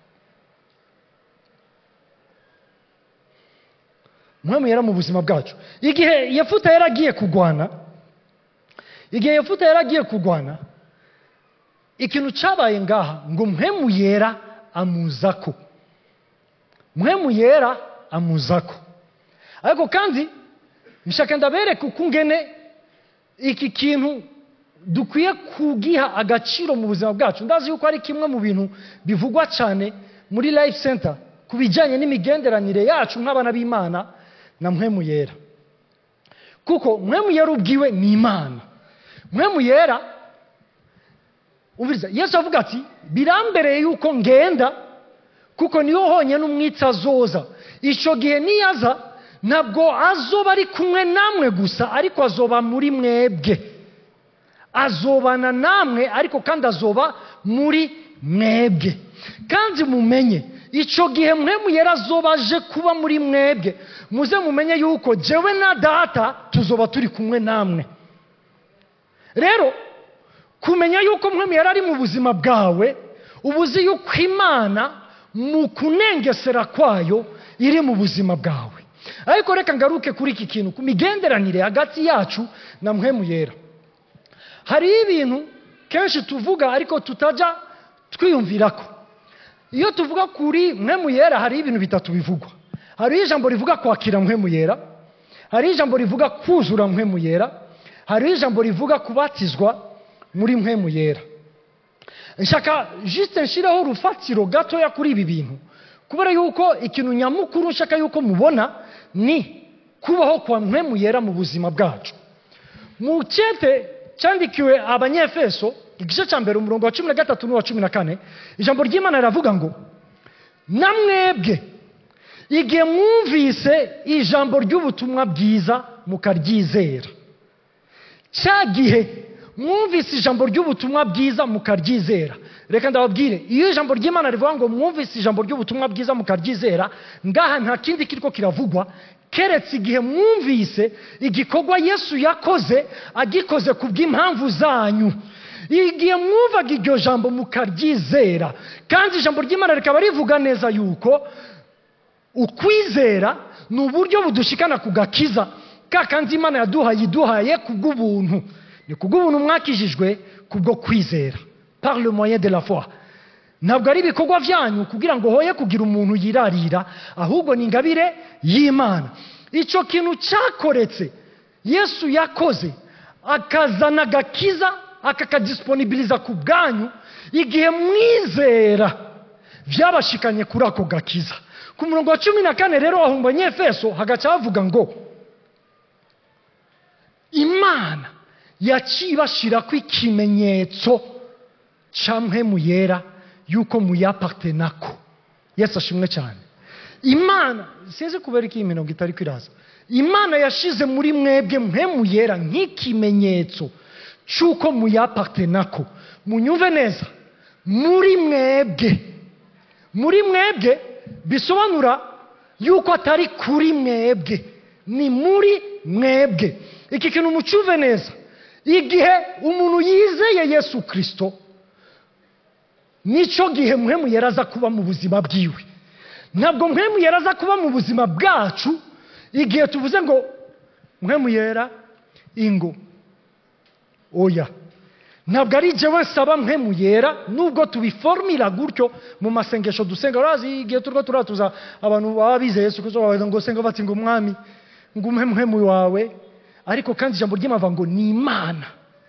mwe yera mu buzima bwacu igihe yefuta yaragiye kurwana igihe yefuta yaragiye kurwana ikintu cyabaye ngaha ngo mpemu yera amuzako mpemu yera amuzako ariko kandi nshaka ndabereka uko ngene iki kintu dukwiye kugiha agaciro mu buzima bwacu ndazi yuko ari kimwe mu bintu bivugwa cyane muri life center ku bijyanye n'imigenderanire yacu nk'abana b'imana na mpemu yera kuko mpemu yera ubwiwe ni imana mpemu yera umviriza yesu avuga ati birambereye yuko ngenda kuko niho honyine umwitsi azoza icyo gihe niyaza ntabwo azoba ari kumwe namwe gusa ariko azoba muri mwebwe azobana namwe ariko kandi azoba muri mwebwe kandi mumenye icyo gihe mwemu yari azoba aje kuba muri mwebwe muze mumenye yuko jewe na data tuzoba turi kumwe namwe rero kumenya yuko mwemu yari ari mu buzima bwawe uba uzi yuko imana mu kunengesera kwayo iri mu buzima bwawe ariko reka ngaruke kuri iki kintu ku migenderanire hagati yacu na mwemu yera hariho ibintu kenshi tuvuga ariko tutajya twiyumvira ko iyo tuvuga kuri mwemu yera hariho ibintu bitatu bivugwa hariho ijambo rivuga kwakira mwemu yera hariho ijambo rivuga kuzura mwemu yera hariho ijambo rivuga kubatizwa muri mwemu yera nshaka jisite nshireho urufatiro gatoya kuri ibi bintu kubera yuko ikintu nyamukuru nshaka yuko mubona ni kubaho kwa mwemu yera mu buzima bwacu mu cyete cyandikiwe abanyefeso igice cya mbere umurongo wa cumi na gatatu n'uwa cumi na kane ijambo ry'imana riravuga ngo na mwebwe igihe mwumvise ijambo ry'ubutumwa bwiza mukaryizera cya gihe mwumvise ijambo ry'ubutumwa bwiza mukaryizera reka ndababwire iyo ijambo ry'imana rivuga ngo mwumvise ijambo ry'ubutumwa bwiza mukaryizera ngaha nta kindi kiriko kiravugwa keretse igihe mwumvise igikorwa yesu yakoze agikoze ku bw'impamvu zanyu igihe mwumvaga iryo jambo mukaryizera kandi ijambo ry'imana rikaba rivuga neza yuko ukwizera ni uburyo budushikana ku gakiza ka kandi imana yaduhaye iduhaye ku bw'ubuntu ni ku bw'ubuntu mwakijijwe kubwo kwizera par le moyen de la foi ntabwo ari ibikorwa byanyu kugira ngo hoye kugira umuntu yirarira ahubwo ni ingabire y'imana icyo kintu cyakoretse yesu yakoze akazana agakiza akakadisiponibiriza ku bwanyu igihe mwizera byabashikanye kuri ako gakiza ku murongo wa cumi na kane rero wahumba nyefeso hagaca havuga ngo imana yaciye ibashirako ikimenyetso cya mpemu yera yuko muyapatenako yesu ashimwe cyane imana sinzi kubera ko iyi mirongo itari kwiraza imana yashize muri mwebwe mpemu yera nk'ikimenyetso cy'uko muyapatenako munyumve neza muri mwebwe muri mwebwe bisobanura yuko atari kuri mwebwe ni muri mwebwe iki kintu mucyuve neza igihe umuntu yizeye yesu kirisito nicyo gihe mwemu yaraza kuba mu buzima bwiwe ntabwo mwemu yaraza kuba mu buzima bwacu igihe tuvuze ngo mwemu yera ingo oya ntabwo ari jyewe nsaba mwemu yera nubwo tubiformira gutyo mu masengesho dusenga urazi igihe turimo turatuza abantu baba bizeye yesu kirisito babaza ngo senga bati ngo umwami ngo umpe mwemu wawe ariko kandi ijambo ry'imava ngo ni imana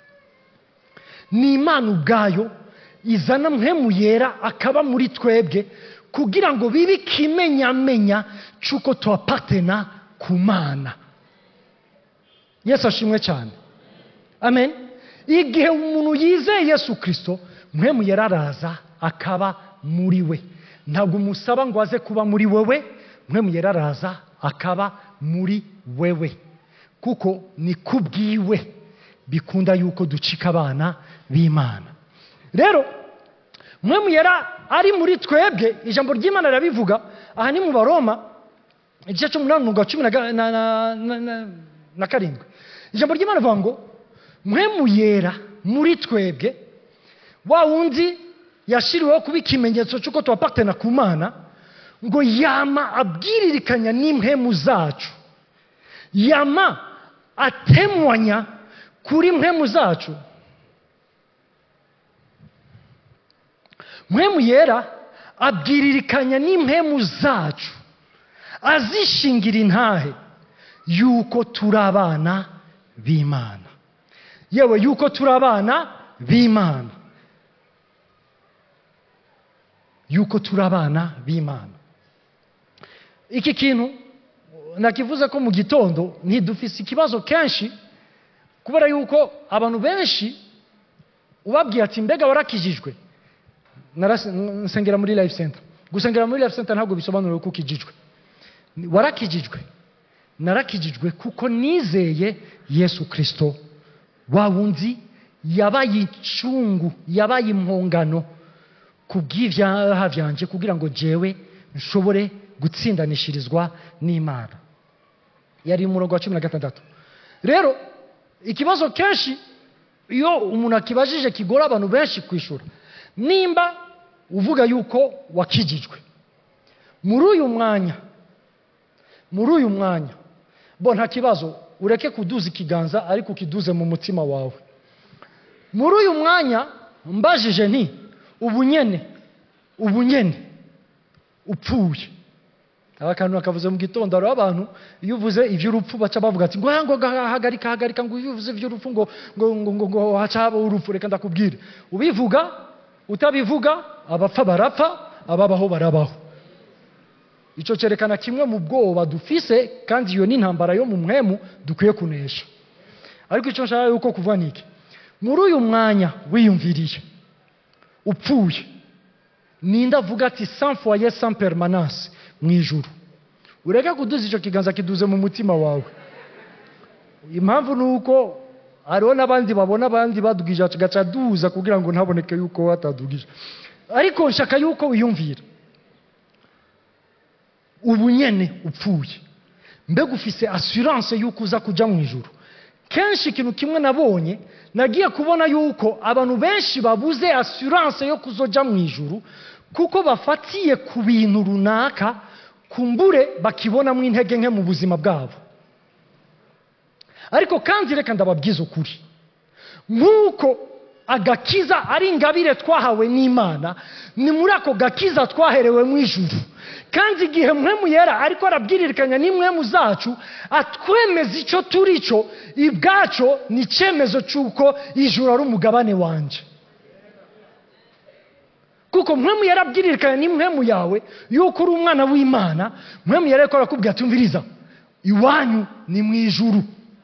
ni imana ubwayo izana mwemu yera akaba muri twebwe kugira ngo bibe ikimenyamenya cy'uko tuhapatena ku mana yesu ashimwe cyane amen igihe umuntu yizeye yesu kirisito mwemu yera araza akaba muri we ntabwo umusaba ngo aze kuba muri wewe mwemu yera araza akaba muri wewe kuko ni kubwiwe bikunda yuko ducika abana b'imana rero mwemu yera ari muri twebwe ijambo ry'imana rirabivuga aha ni mu baroma igice cy'umunani umurongo cumi na karindwi ijambo ry'imana rivuga ngo mwemu yera muri twebwe wa wundi yashyiriweho kuba ikimenyetso cy'uko tubapatana ku mana ngo yama abwiririkanya n'impemu zacu yama atemwanya kuri mpemu zacu mpemu yera abwiririkanya n'impemu zacu azishingira intahe yuko turi abana b'imana yewe yuko turi abana b'imana yuko turi abana b'imana iki kintu nakivuze ko mu gitondo ntidufise ikibazo kenshi kubera yuko abantu benshi ubabwiye ati mbega warakijijwe nsengera muri life center gusengera muri life center ntabwo bisobanura ko ukijijwe warakijijwe narakijijwe kuko nizeye yesu kirisito wa wundi yabaye incungu yabaye impongano ku bw'ibyaha byanjye kugira ngo jewe nshobore gutsindanishirizwa n'imana yari umurongo wa cumi na gatandatu rero ikibazo kenshi iyo umuntu akibajije kigora abantu benshi kwishyura nimba uvuga yuko wakijijwe muri uyu mwanya muri uyu mwanya bo nta kibazo ureke kuduza ikiganza ariko ukiduze mu mutima wawe muri uyu mwanya mbajije nti ubunyene ubunyene upfuye aba kantu bakavuze mu gitondo hariho abantu iyo uvuze iby'urupfu baca bavuga ati ngo ngo hagarika hagarika ngo iyo uvuze iby'urupfu ngo ngo ngo ngo ngo haca habaho urupfu reka ndakubwire ubivuga utabivuga abapfa barapfa ababaho barabaho icyo cyerekana kimwe mu bwoba dufise kandi iyo ni intambara yo mu mwemu dukwiye kunesha ariko icyo nshaka yuko kuvuga ni iki muri uyu mwanya wiyumviriye upfuye ninde avuga ati sans foyer sans permanence mu ijuru ureke kuduza icyo kiganza kiduze mu mutima wawe impamvu ni uko hariho n'abandi babona abandi badugije gaca duza kugira ngo ntaboneke yuko batadugije ariko nshaka yuko wiyumvira ubu nyene upfuye mbega ufise assurance yuko uza kujya mu ijuru kenshi ikintu kimwe nabonye nagiye kubona yuko abantu benshi babuze assurance yo kuzojya mu ijuru kuko bafatiye ku bintu runaka kumbure bakibonamo intege nke mu buzima bwabo ariko kandi reka ndababwiza ukuri nk'uko agakiza ari ingabire twahawe n'imana ni muri ako gakiza twaherewe mu ijuru kandi igihe mwemu yera ariko arabwiririkanya n'imwemu zacu atwemeza icyo turi cyo ibwacyo ni icyemezo cy'uko ijuru ari umugabane wanjye kuko mwemu yarabwiririkanya n'imwemu yawe yuko uri umwana w'imana mwemu yari ariko arakubwira tumviriza iwanyu ni mu ijuru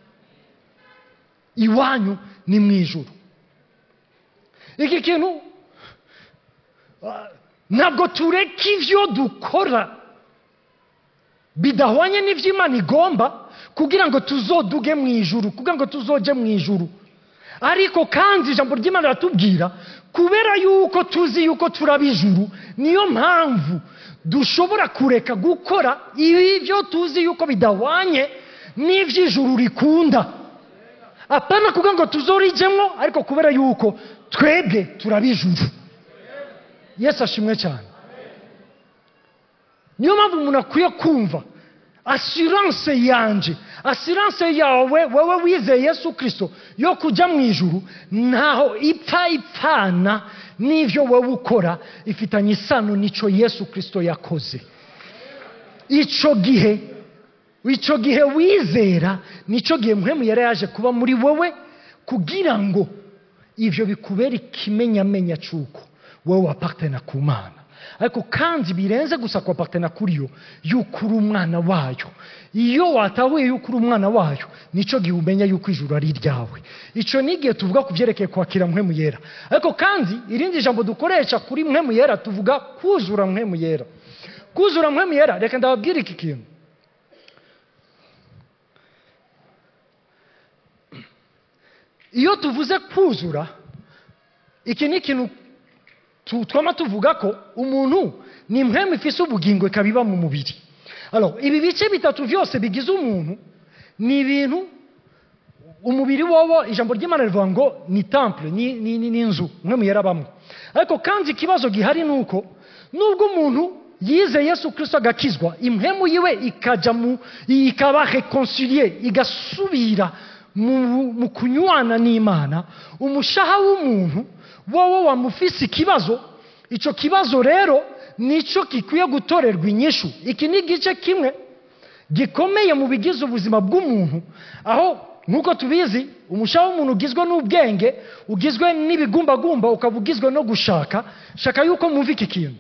iwanyu ni mu ijuru iki kintu ah, ntabwo tureka ibyo dukora bidahwanye n'ibyo imana igomba kugira ngo tuzoduge mu ijuru kugira ngo tuzoge mu ijuru ariko kandi ijambo ry'imana riratubwira kubera yuko tuzi yuko turaba ijuru niyo mpamvu dushobora kureka gukora ibyo tuzi yuko bidahwanye n'iby'ijuru rikunda apana kugira ngo tuzorijyemo ariko kubera yuko twebwe turaba ijuru yesu ashimwe cyane niyo mpamvu umuntu akwiye kumva asiranse yanjye asiranse yawe wowe wizeye yesu kirisito yo kujya mu ijuru ntaho ipfa ipfana n'ibyo wowe ukora ifitanye isano n'icyo yesu kirisito yakoze icyo gihe icyo gihe wizera nicyo gihe muhemu yari yaje kuba muri wowe kugira ngo ibyo bikubere ikimenyamenya cy'uko wowe wapatena ku mana ariko kandi birenze gusa kwapatena kuri yo yuko uri umwana wayo iyo watahuye yuko uri umwana wayo nicyo gihe umenya yuko ijuru ari iryawe icyo ni igihe tuvuga ku byerekeye kwakira mwemu yera ariko kandi irindi jambo dukoresha kuri mwemu yera tuvuga kuzura mwemu yera kuzura mwemu yera reka ndababwire iki kintu iyo tuvuze kuzura iki ni ikintu tu- twama tuvuga ko umuntu ni impwemu ifise ubugingo ikaba iba mu mubiri Alors, ibi bice bitatu byose bigize umuntu ni ibintu umubiri wowo ijambo ry'imana rivuga ngo ni temple ni, ni, ni, ni inzu mwemu yarabamo ariko kandi ikibazo gihari ni uko nubwo umuntu yize yesu kirisito agakizwa impwemu yiwe ikajya mu ikaba reconcilie igasubira mu, mu kunywana n'imana umushaha w'umuntu wowe wamufise ikibazo icyo kibazo rero nicyo gikwiye gutorerwa inyishu iki ni igice kimwe gikomeye mu bigize ubuzima bw'umuntu aho nk'uko tubizi umushaha w'umuntu ugizwe n'ubwenge ugizwe n'ibigumbagumba ukaba ugizwe no gushaka shaka yuko mwumva iki kintu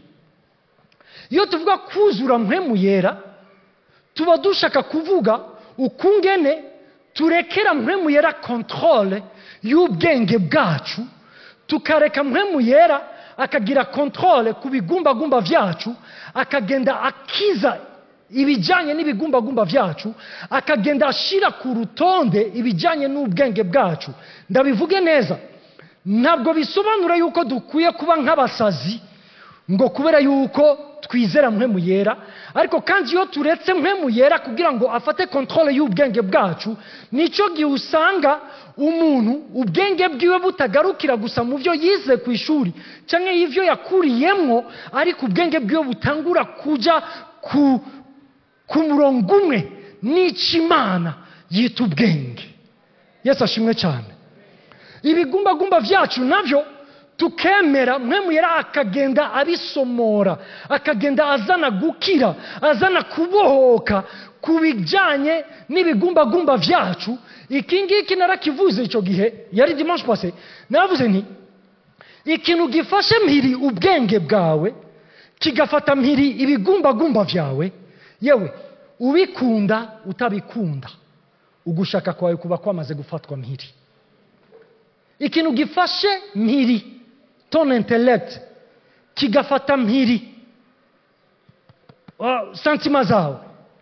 iyo tuvuga kuzura mpwemu yera tuba dushaka kuvuga ukungene turekera mpwemu yera kontrole y'ubwenge bwacu tukareka mpwemu yera akagira kontrole ku bigumbagumba byacu akagenda akiza ibijyanye n'ibigumbagumba byacu akagenda ashyira ku rutonde ibijyanye n'ubwenge bwacu ndabivuge neza ntabwo bisobanura yuko dukwiye kuba nk'abasazi ngo kubera yuko twizera mpwemu yera ariko kandi iyo turetse mpwemu yera kugira ngo afate kontrole y'ubwenge bwacu nicyo gihe usanga umuntu ubwenge bwiwe butagarukira gusa mu byo yize ku ishuri cyangwa ibyo yakuriyemo ariko ubwenge bwiwe butangura kujya ku ku murongo umwe n'icyo imana yita ubwenge yesu ashimwe cyane ibigumbagumba byacu nabyo tukemera mwemu yari akagenda abisomora akagenda azana gukira azana kubohoka ku bijyanye n'ibigumbagumba byacu iki ngiki narakivuze icyo gihe yari dimanche pase naravuze nti ikintu gifashe mpiri ubwenge bwawe kigafata mpiri ibigumbagumba byawe yewe ubikunda utabikunda ugushaka kwawe kuba kwamaze gufatwa mpiri ikintu gifashe mpiri ton intellect kigafata mpiri uh, santima zawe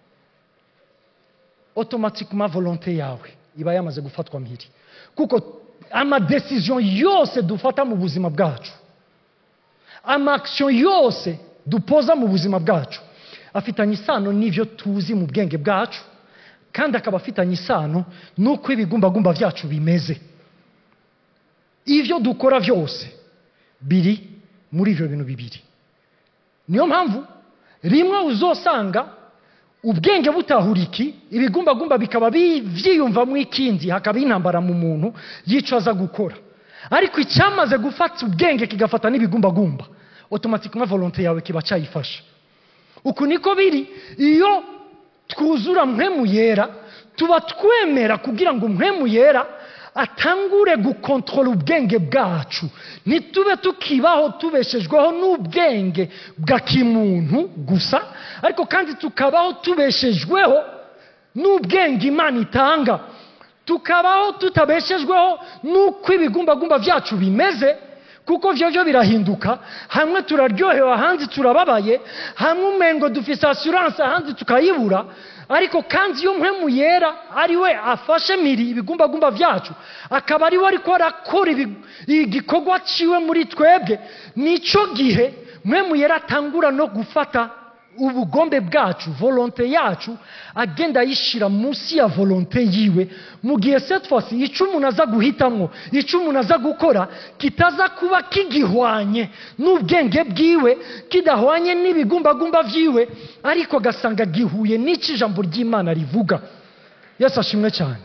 automatiquement volonté yawe iba yamaze gufatwa mpiri kuko amadecision yose dufata mu buzima bwacu amaction yose dupoza mu buzima bwacu afitanye isano n'ibyo tuzi mu bwenge bwacu kandi akaba afitanye isano n'uko ibigumbagumba byacu bimeze ibyo dukora byose biri muri ibyo bintu bibiri niyo mpamvu rimwe uzosanga ubwenge butahura iki ibigumbagumba bikaba byiyumvamo ikindi hakaba intambara mu muntu yico aza gukora ariko icyamaze gufata ubwenge kigafata n'ibigumbagumba otomatikoma volonte yawe kiba cyayifasha uku niko biri iyo twuzura mpwemu yera tuba twemera kugira ngo mpwemu yera atangure gukontorora ubwenge bwacu ntitube tukibaho tubeshejweho n'ubwenge bwa kimuntu gusa ariko kandi tukabaho tubeshejweho n'ubwenge imana itanga tukabaho tutabeshejweho n'uko ibigumbagumba byacu bimeze kuko byo byo birahinduka hamwe turaryohewe ahandi turababaye hamwe umengo dufite asiranse ahandi tukayibura ariko kandi iyo mpemu yera ari we afashe miri ibigumbagumba byacu akaba ari we ariko arakora ibi- igikorwa ciwe muri twebwe nicyo gihe mpemu yera atangura no gufata ubugombe bwacu volonte yacu agenda ayishyira munsi ya volonte yiwe mu gihe cette fois icyo umuntu aza guhitamo icyo umuntu aza gukora kitaza kuba kigihwanye n'ubwenge bwiwe kidahwanye n'ibigumbagumba byiwe ariko agasanga gihuye n'icyo ijambo ry'imana rivuga yesu ashimwe cyane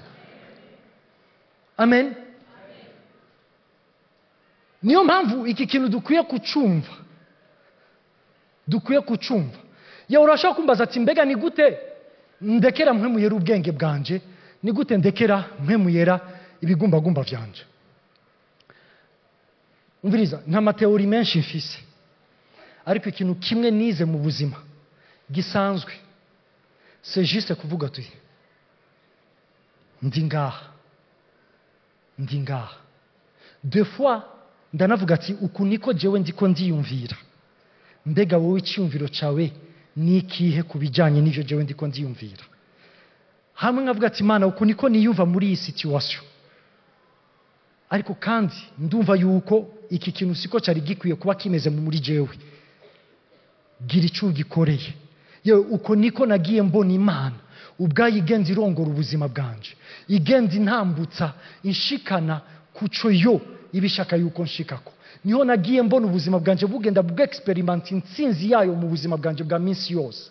amen niyo mpamvu iki kintu dukwiye kucumva dukwiye kucumva yewe urashobora kumbaza ati mbega ni gute ndekera mpwemuyera ubwenge bwanje ni gute ndekera mpwemuyera ibigumbagumba byanje umviriza nta mateori menshi mfise ariko ikintu kimwe nize mu buzima gisanzwe c'est juste kuvuga tuti ndi ngaha ndi ngaha de fois ndanavuga ati uku niko jewe ndiko ndiyumvira mbega wowe icyumviro cyawe ni ikihe ku bijyanye n'ibyo jewe ndiko ndiyumvira hamwe nkavuga ati mana uku niko niyumva muri iyi situwasiyo ariko kandi ndumva yuko iki kintu siko cyari gikwiye kuba kimeze muri jewe gira icyo ugikoreye yewe uko niko nagiye mbona imana ubwayo igenda irongora ubuzima bwanje igenda intambutsa inshikana ku cyo yo iba ishaka yuko nshikako niho nagiye mbona ubuzima bwanjye bugenda bw'experimenta intsinzi yayo mu buzima bwanjye bwa minsi yose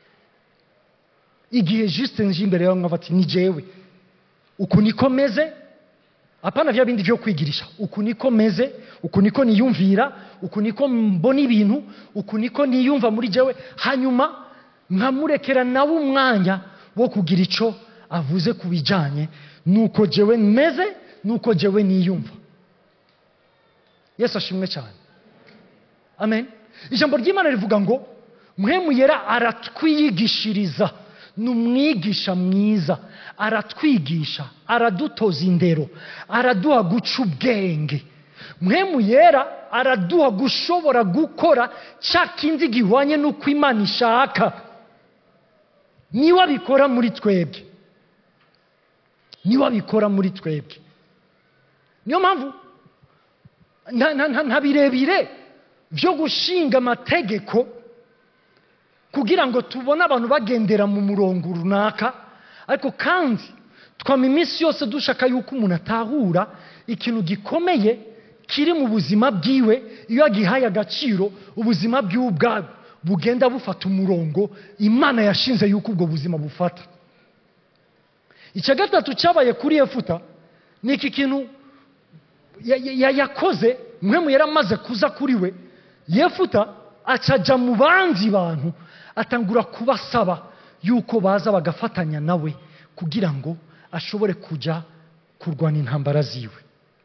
igihe juste nje imbere yawe nkavuga ati ni jewe uku niko meze apana vya bindi vyo kwigirisha uku niko meze uku niko niyumvira uku niko mbona ibintu uku niko niyumva muri jewe hanyuma nkamurekera nawe umwanya wo kugira ico avuze ku bijanye nuko jewe meze nuko jewe niyumva yesu ashimwe cyane amen ijambo ry'imana rivuga ngo mwemu yera aratwiyigishiriza ni umwigisha mwiza aratwigisha aradutoza indero araduha guca ubwenge mwemu yera araduha gushobora gukora cya kindi gihwanye n'uko imana ishaka niwe abikora muri twebwe niwe abikora muri twebwe niyo mpamvu nta- nta- nta- nta birebire byo gushinga amategeko kugira ngo tubone abantu bagendera mu murongo runaka ariko kandi twama iminsi yose dushaka yuko umuntu atahura ikintu gikomeye kiri mu buzima bwiwe iyo agihaye agaciro ubuzima bwiwe ubwabwo bugenda bufata umurongo imana yashinze yuko ubwo buzima bufata icya gatatu cyabaye kuri efuta ni iki kintu ya- ya- yakoze mwemu yari amaze kuza kuri we yefuta acajya mu bandi bantu atangura kubasaba yuko baza bagafatanya nawe kugira ngo ashobore kujya kurwana intambara ziwe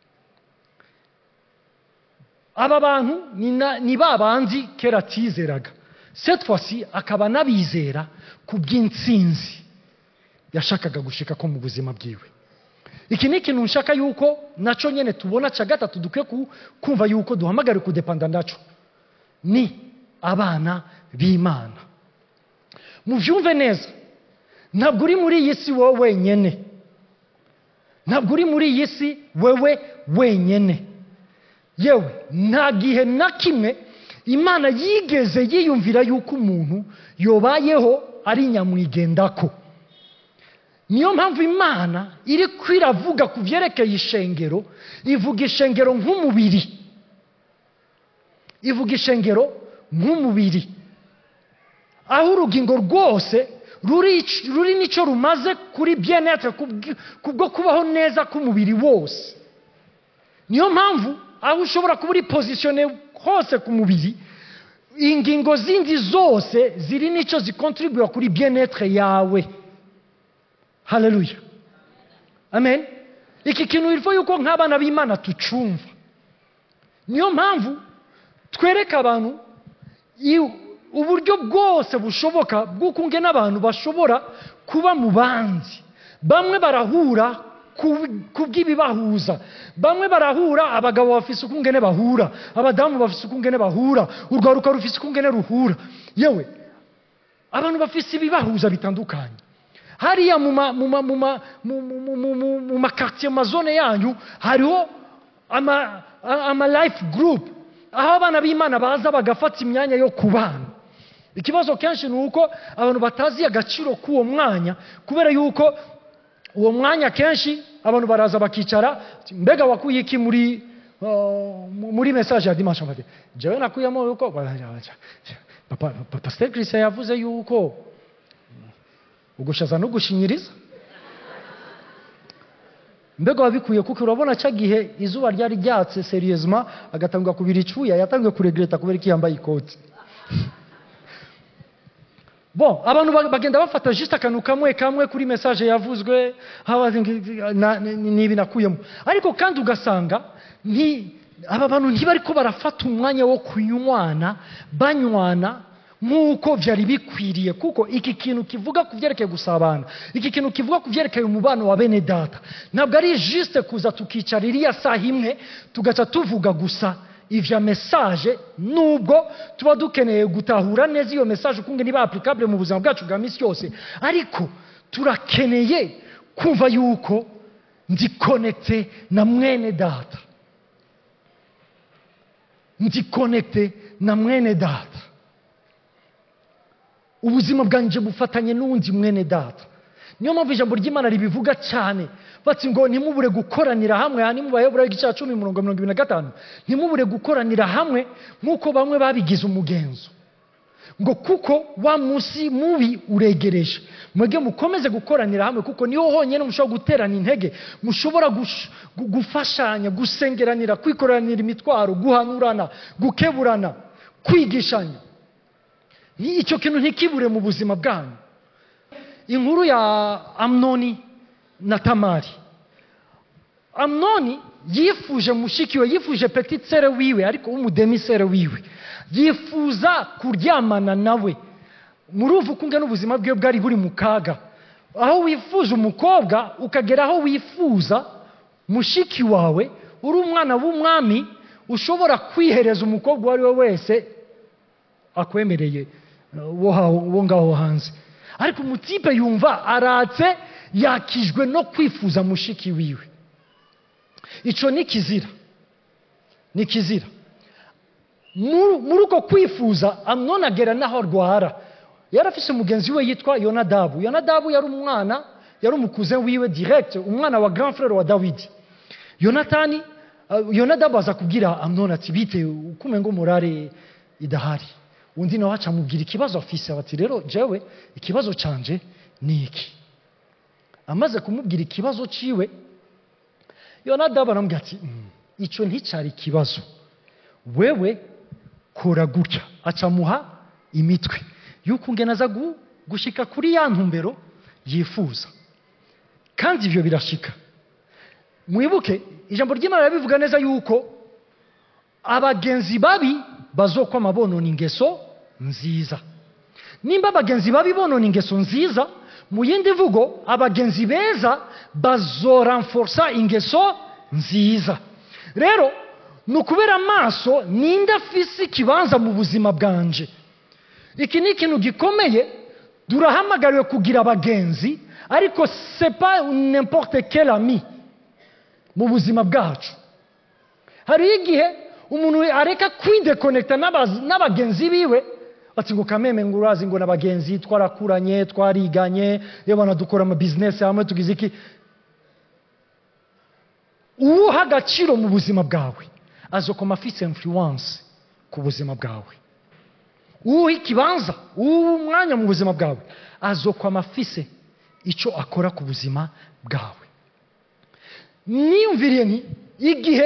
aba bantu ni na- ni ba bandi kera atizeraga cette fois akaba anabizera ku bw'intsinzi yashakaga gushika ko mu buzima bwiwe iki ni ikintu nshaka yuko nacyo nyine tubona cya gatatu dukwiye ku- kumva yuko duhamagare kudepanda nacyo ni abana b'imana mubyumve neza ntabwo uri muri iyi si wowe wenyine ntabwo uri muri iyi si wewe wenyine yewe nta gihe na kimwe imana yigeze yiyumvira yuko umuntu yobayeho ari nyamwigendako niyo mpamvu imana iri kwiravuga ku byerekeye ishengero ivuga ishengero nk'umubiri ivuga ishengero nk'umubiri aho urugingo rwose ruri ruri n'icyo rumaze kuri byenete kubwo kubaho neza k'umubiri wose niyo mpamvu aho ushobora kuba uri pozisiyone hose ku mubiri ingingo zindi zose ziri n'icyo zikontribuwa kuri bienetre yawe haleluya amen iki kintu biriho yuko nk'abana b'imana tucumva niyo mpamvu twereka abantu i- uburyo bwose bushoboka bw'ukunge n'abantu bashobora kuba mu bandi bamwe barahura ku- ku bw'ibibahuza bamwe barahura abagabo bafise ukungene bahura abadamu bafise ukungene bahura urwaruka rufise ukungene ruhura yewe abantu bafise ibibahuza bitandukanye hariya mu ma- mu ma- mu ma- mu- mu- mu- mu- mu- mu makartier mu mazone yanyu hariho ama, a- ama life group aho abana b'imana baza bagafata imyanya yo kubana ikibazo kenshi ni uko abantu batazi agaciro k'uwo mwanya kubera yuko uwo mwanya kenshi abantu baraza bakicara ati, mbega wakuye iki muri uh, muri message ya dimanche matin jewe nakuyemo yuko papa papa pasteur christian yavuze yuko ugushaza no gushinyiriza mbega wabikuye kuko urabona cya gihe izuba ryari ryatse seriyezima agatangwa kubira icuya yatangiye kuregreta kubera ko yambaye ikoti bon abantu ba- bagenda bafata juste akantu kamwe kamwe kuri message yavuzwe haba na- ni ni ibi nakuyemo ariko kandi ugasanga nti aba bantu ntibariko barafata umwanya wo kunywana banywana nk'uko byari bikwiriye kuko iki kintu kivuga ku byerekeye gusabana iki kintu kivuga ku byerekeye umubano wa bene data ntabwo ari juste kuza tukicara iriya saha imwe tugaca tuvuga gusa ivya message nubwo tuba dukeneye gutahura neza iyo message ukunge niba applicable mu buzima bwacu bwa misi yose ariko turakeneye kumva yuko ndi connecte na mwene data ndi connecte na mwene data ubuzima bwanjye bufatanye n'uwundi mwene data niyo mpamvu ijambo ry'imana ribivuga cyane bati ngo ntimubure gukoranira hamwe aha ni mu bayobora igice cumi mirongo mirongo ibiri na gatanu ntimubure gukoranira hamwe nk'uko bamwe babigize umugenzo ngo kuko wa munsi mubi uregereje mwebwe mukomeze gukoranira hamwe kuko niho honyine mushobora guterana intege mushobora gush- gu- gufashanya gusengeranira kwikoranira imitwaro guhanurana gukeburana kwigishanya Ni- icyo kintu ntikibure mu buzima bwanyu inkuru ya amnoni na tamari amnoni yifuje mushiki we yifuje petit sere wiwe ariko w'umudemisere wiwe yifuza kuryamana nawe muruva ukunge n'ubuzima bwe bwari buri mu kaga aho wifuza umukobwa ukagera aho wifuza mushiki wawe uri umwana w'umwami ushobora kwihereza umukobwa uwo ari we wese akwemereye uh, wo ha- wo ngaho hanze ariko umutipe yumva aratse yakijwe no kwifuza mushiki wiwe icyo ni kizira ni kizira Mu- muri uko kwifuza amnoni agera n'aho arwara yari afise umugenzi we yitwa yonadabu yonadabu yari umwana yari umukuze wiwe direct umwana wa grand frere wa dawidi yonatani uh, yonadabu aza kubwira amnoni ati bite ukume ngo murare idahari undi nawe aca amubwira ikibazo afise ati rero jewe ikibazo canje ni iki amaze kumubwira ikibazo ciwe yonadabu aramubwira ati "Mm, ico nticari ikibazo wewe kora gutya acamuha imitwe yuko ngena aza gu- gushika kuri ya ntumbero yifuza kandi ibyo birashika mwibuke ijambo ry'imana rirabivuga neza yuko abagenzi babi bazokwama bonona ingeso nziza nimba abagenzi babi bonona ingeso nziza mu yindi mvugo abagenzi beza bazoranforsa ingeso nziza rero ni ukubera amaso ninde afise ikibanza mu buzima bwanje iki ni ikintu gikomeye turahamagariwe kugira abagenzi ariko sepa n'importe quel ami mu buzima bwacu hariho igihe umuntu areka kwidekonekita n'abazi- n'abagenzi biwe ati ngo kameme ngo urazi ngo n'abagenzi twarakuranye twariganye yabona dukora amabizinesi hamwe tugize iki uwuha agaciro mu buzima bwawe azokoma afise influence ku buzima bwawe uwuha ikibanza uwuha umwanya mu buzima bwawe azokwama afise icyo akora ku buzima bwawe niyumviriye nti igihe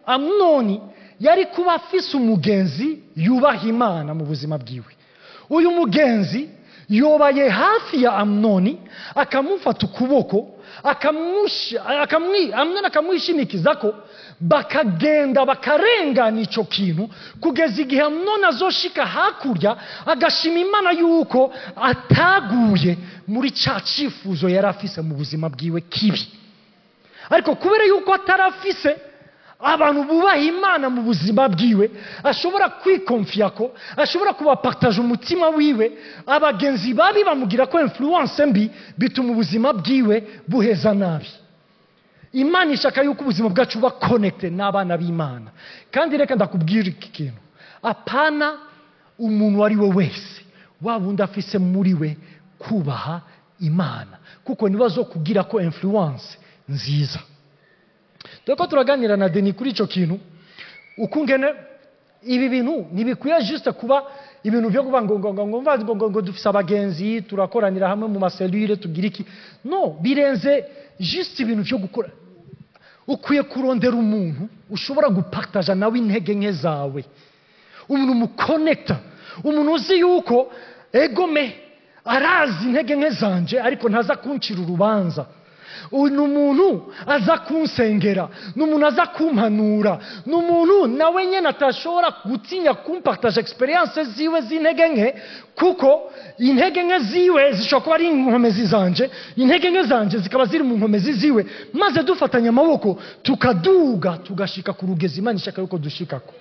amunoni yari kuba afise umugenzi yubaha imana mu buzima bwiwe uyu mugenzi yobaye hafi ya amunoni akamufata ukuboko akamushi- akamwi- amwe akamwishimikiza ko bakagenda bakarengana icyo kintu kugeza igihe amunoni azoshika hakurya agashima imana yuko ataguye muri cya cyifuzo yari afise mu buzima bwiwe kibi ariko kubera yuko atari afise abantu bubaha imana mu buzima bwiwe ashobora kwikomfiya ko ashobora kubapataje umutima wiwe abagenzi babi bamugira ko influence mbi bituma ubuzima bwiwe buheza nabi imana ishaka yuko ubuzima bwacu buba konekite n'abana b'imana kandi reka ndakubwira iki kintu apana umuntu uwo ari we wese waba undi afise muri we kubaha imana kuko niba zo kugira ko influence nziza dore ko turaganira na deni kuri icyo kintu ukungene ibi bintu ntibikwiye juste kuba ibintu byo kuba ngo ngo ngo ngo mva- ngo ngo ngo dufise abagenzi turakoranira hamwe mu maselire tugira iki no birenze juste ibintu byo gukora ukwiye kurondera umuntu ushobora gupataja nawe intege nke zawe umuntu umukonekita umuntu uzi yuko egome arazi intege nke zanje ariko ntaza kuncira urubanza uyu ni umuntu aza kunsengera ni umuntu aza kumpanura ni umuntu nawe nyine atashobora gutinya kumpataje egisperiyanse ziwe z'intege nke kuko intege nke ziwe zishobora kuba ari inkomezi zanje intege nke zanje zikaba ziri mu nkomezi ziwe maze dufatanya amaboko tukaduga tugashika ku rugezi imana ishaka yuko dushikako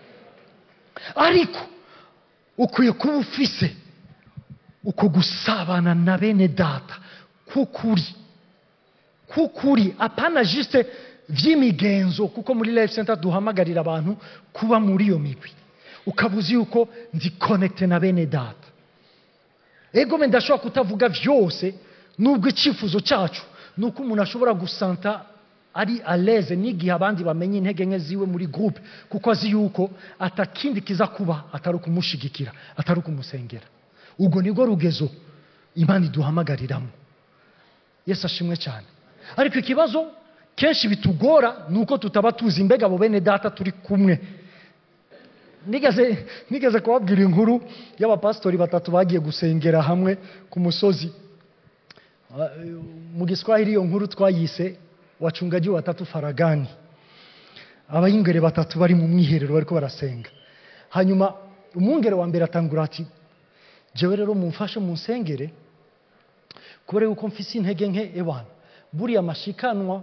ariko ukwiye kuba ufise uko gusabana na bene data k'ukuri k'ukuri apana juste vy'imigenzo kuko muri life center duhamagarira abantu kuba muri iyo migwi ukaba uzi yuko ndi connecte na bene data ego me ndashobora kutavuga vyose nubwo icyifuzo cyacu ni uko umuntu ashobora gusanta ari aleze n'igihe abandi bamenye intege nke ziwe muri groupe kuko azi yuko atakindi kiza kuba atari ukumushigikira atari ukumusengera ubwo nibwo rugezo imana iduhamagariramo yesu ashimwe cyane ariko ikibazo kenshi bitugora ni uko tutaba tuzi imbega abo bene data turi kumwe nigeze nigeze kubabwira inkuru y'abapasitori batatu bagiye gusengera hamwe ku musozi Ah, mu giswahili iyo nkuru twayise wachungaji watatu faragani abayingere batatu bari mu mwiherero bariko barasenga hanyuma umwungere wa mbere atangura ati jewe rero mumfashe munsengere kubera yuko mfise intege nke ebana buriya mashikanwa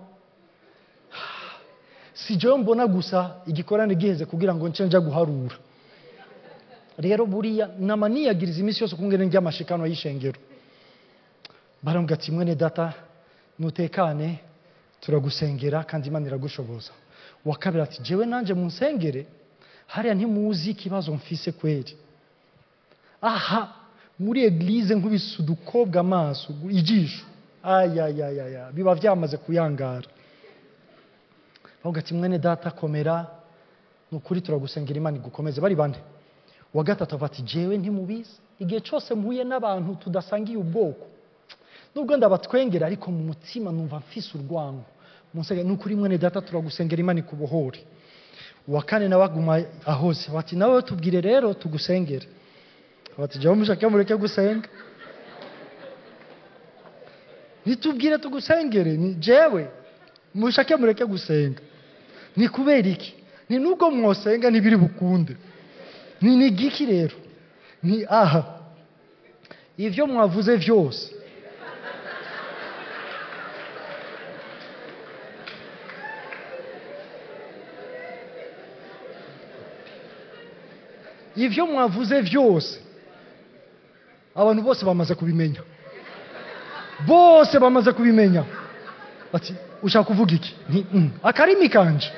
si jewe mbona gusa igikorane giheze kugira ngo nce nja guharura rero buriya nama niyagiriza iminsi yose kungene njya amashikanwa y'ishengero barambwira ati mwene data nutekane turagusengera kandi imana iragushoboza uwa kabiri ati jewe nanjye munsengere hariya ntimuzi ikibazo mfise kweri aha muri eglize nkubise udukobwa amaso ijisho ayayayaya biba byamaze kuyangara bavuga ati mwene data komera ni ukuri turagusengera imana igukomeze bari bane uwa gatatu avuga ati jewe ntimubizi igihe cyose mpuye n'abantu tudasangiye ubwoko nubwo ndabatwengera ariko mu mutima numva mfise urwango munsenge ni ukuri mwene data turagusengera imana ikubohore uwa kane nawe aguma ahoze bati nawe tubwire rero tugusengere bati jyaho mushake mureke gusenga nitubwire tugusengere ni jewe mushake mureke gusenga ni kubera iki ni nubwo mwosenga ntibiri bukunde ni ni giki rero ni aha ivyo mwavuze vyose ivyo mwavuze vyose abantu bose bamaze kubimenya bose bamaze kubimenya bati ushaka kuvuga iki ni mm, akarimi kanje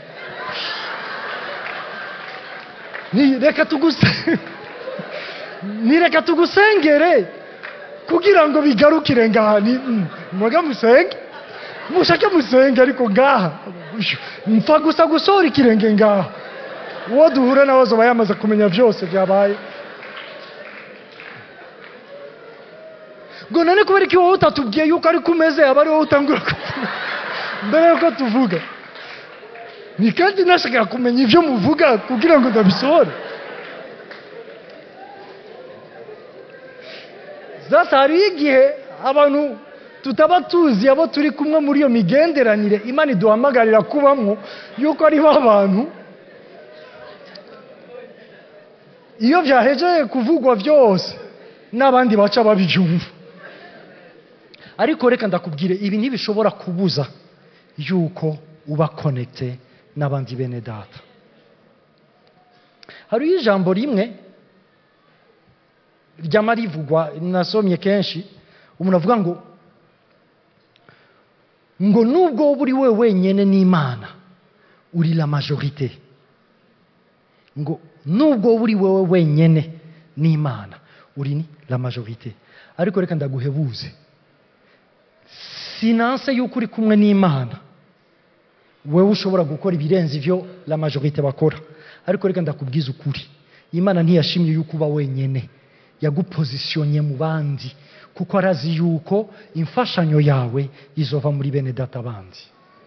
ni reka tuguse ni reka tugusengere kugira ngo bigarukire ngaha ni mm, mwege musenge mushake musenge ariko ngaha mfa gusa gusohora ikirenge ngaha uwo duhure nawe azoba yamaze kumenya byose byabaye ngo none kubera iki wowe utatubwiye yuko ariko umeze aba ari wowe utangura kuvuga mbere yuko tuvuga ni kandi nashakaga kumenya ibyo muvuga kugira ngo ndabisohore sasa hariho igihe abantu tutaba tuzi abo turi kumwe muri iyo migenderanire imana iduhamagarira kubamo yuko ariho abantu iyo byahejeye kuvugwa byose n'abandi baca babyumva ariko reka ndakubwire ibi ntibishobora kubuza yuko uba konekite n'abandi bene data hariho ijambo rimwe ryama rivugwa nasomye kenshi umuntu avuga ngo ngo nubwo wowe uri we wenyine n'imana uri la majorite ngo nubwo wowe uri wowe wenyine n'imana uri ni la majorite ariko reka ndaguhebuze sinanse yuko uri kumwe n'imana wewe ushobora gukora ibirenze ibyo la majorite bakora ariko reka ndakubwiza ukuri imana ntiyashimye yuko uba wenyine yagupozisiyonye mu bandi kuko arazi yuko imfashanyo yawe izova muri bene data bandi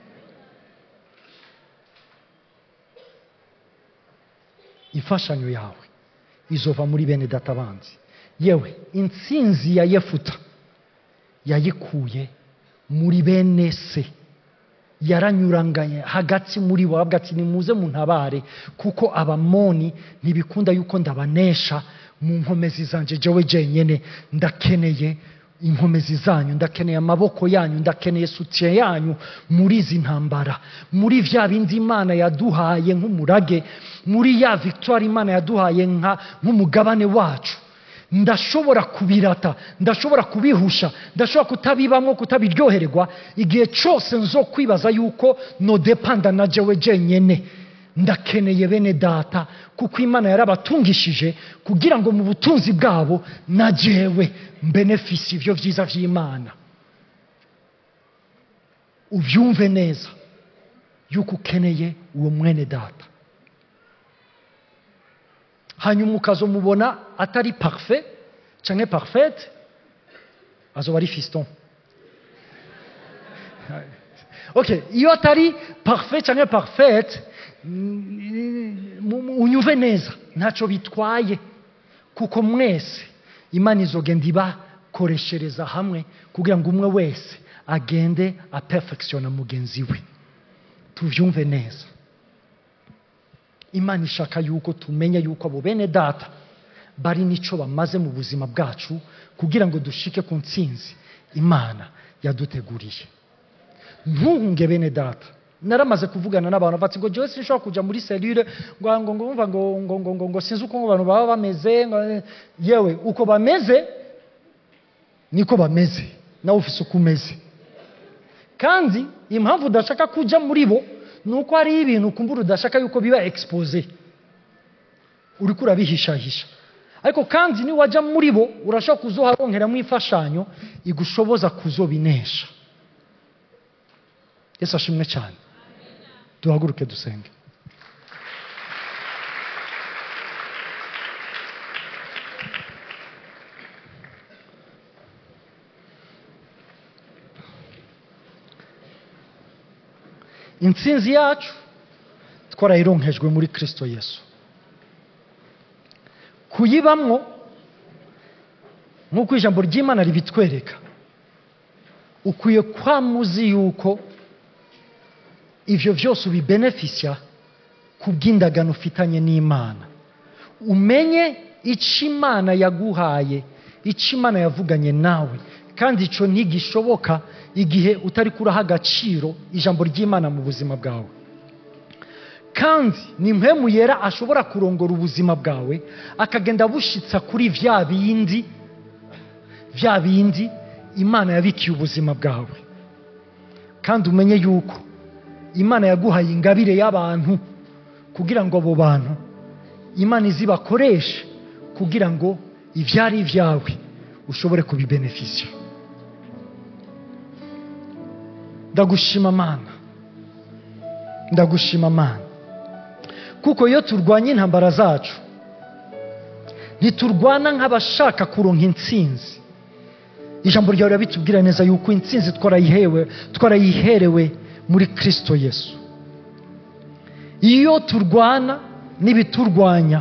imfashanyo yawe izova muri bene data bandi yewe intsinzi ya yefuta yayikuye muri bene se yaranyuranganye hagati muri bo avuga ati nimuze muntabare kuko abamoni ntibikunda yuko ndabanesha mu nkomezi zanje jewe jenyene ndakeneye inkomezi zanyu ndakeneye amaboko yanyu ndakeneye sutiye yanyu muri izi ntambara muri vya bindi imana yaduhaye nk'umurage muri ya victoire imana yaduhaye nka nk'umugabane wacu ndashobora kubirata ndashobora kubihusha ndashobora kutabibamo kutabiryoherwa igihe cyose nzo kwibaza yuko nodepanda na jewe jenyene ndakeneye bene data kuko imana yarabatungishije kugira ngo mu butunzi bwabo na jewe mbenefisi ibyo byiza by'imana ubyumve neza yuko ukeneye uwo mwene data hanyuma ukazomubona atari parufe cyangwa parufete azoba ari fiston okay iyo atari parufe cyangwa parufete unyuve neza ntacyo bitwaye kuko mwese imana izogenda ibakoreshereza hamwe kugira ngo umwe wese agende apefekisiona mugenzi we tubyumve neza imana ishaka yuko tumenya yuko abo bene data bari n'icyo bamaze mu buzima bwacu kugira ngo dushike ku ntsinzi imana yaduteguriye ntunge bene data naramaze kuvugana n'abantu bati ngo jewe sinshobora kujya muri selire ngo ngo ngo ngo ngo ngo ngo ngo sinzi uko abantu baba bameze ngo yewe uko bameze niko bameze nawe ufise uko umeze kandi impamvu udashaka kujya muri bo ni uko hariho ibintu ukumbura udashaka yuko biba expose uri kurabihishahisha ariko kandi niwajya muri bo urashobora kuzoharonkeramo imfashanyo igushoboza kuzobinesha yesu ashimwe cyane duhaguruke dusenge intsinzi yacu twarayironkejwe muri kirisito yesu kuyibamwo nk'uko ijambo ry'imana ribitwereka ukwiye kwamuzi yuko ibyo byose ubibenefisya ku bw'indagano ufitanye n'imana umenye icyo imana yaguhaye icyo imana yavuganye nawe kandi icyo ntigishoboka igihe utari kuraha agaciro ijambo ry'imana mu buzima bwawe kandi ni mpemu yera ashobora kurongora ubuzima bwawe akagenda abushyitsa kuri bya bindi bya bindi imana yabikiye ubuzima bwawe kandi umenye yuko imana yaguhaye ingabire y'abantu kugira ngo abo bantu imana izibakoreshe kugira ngo ibyari ibyawe ushobore kubibenefisya ndagushima amana ndagushima amana kuko iyo turwanya intambara zacu ntiturwana nk'abashaka kuronka intsinzi ijambo ryawe rirabitubwira neza yuko intsinzi twarayihewe twarayiherewe muri kirisito yesu iyo turwana n'ibiturwanya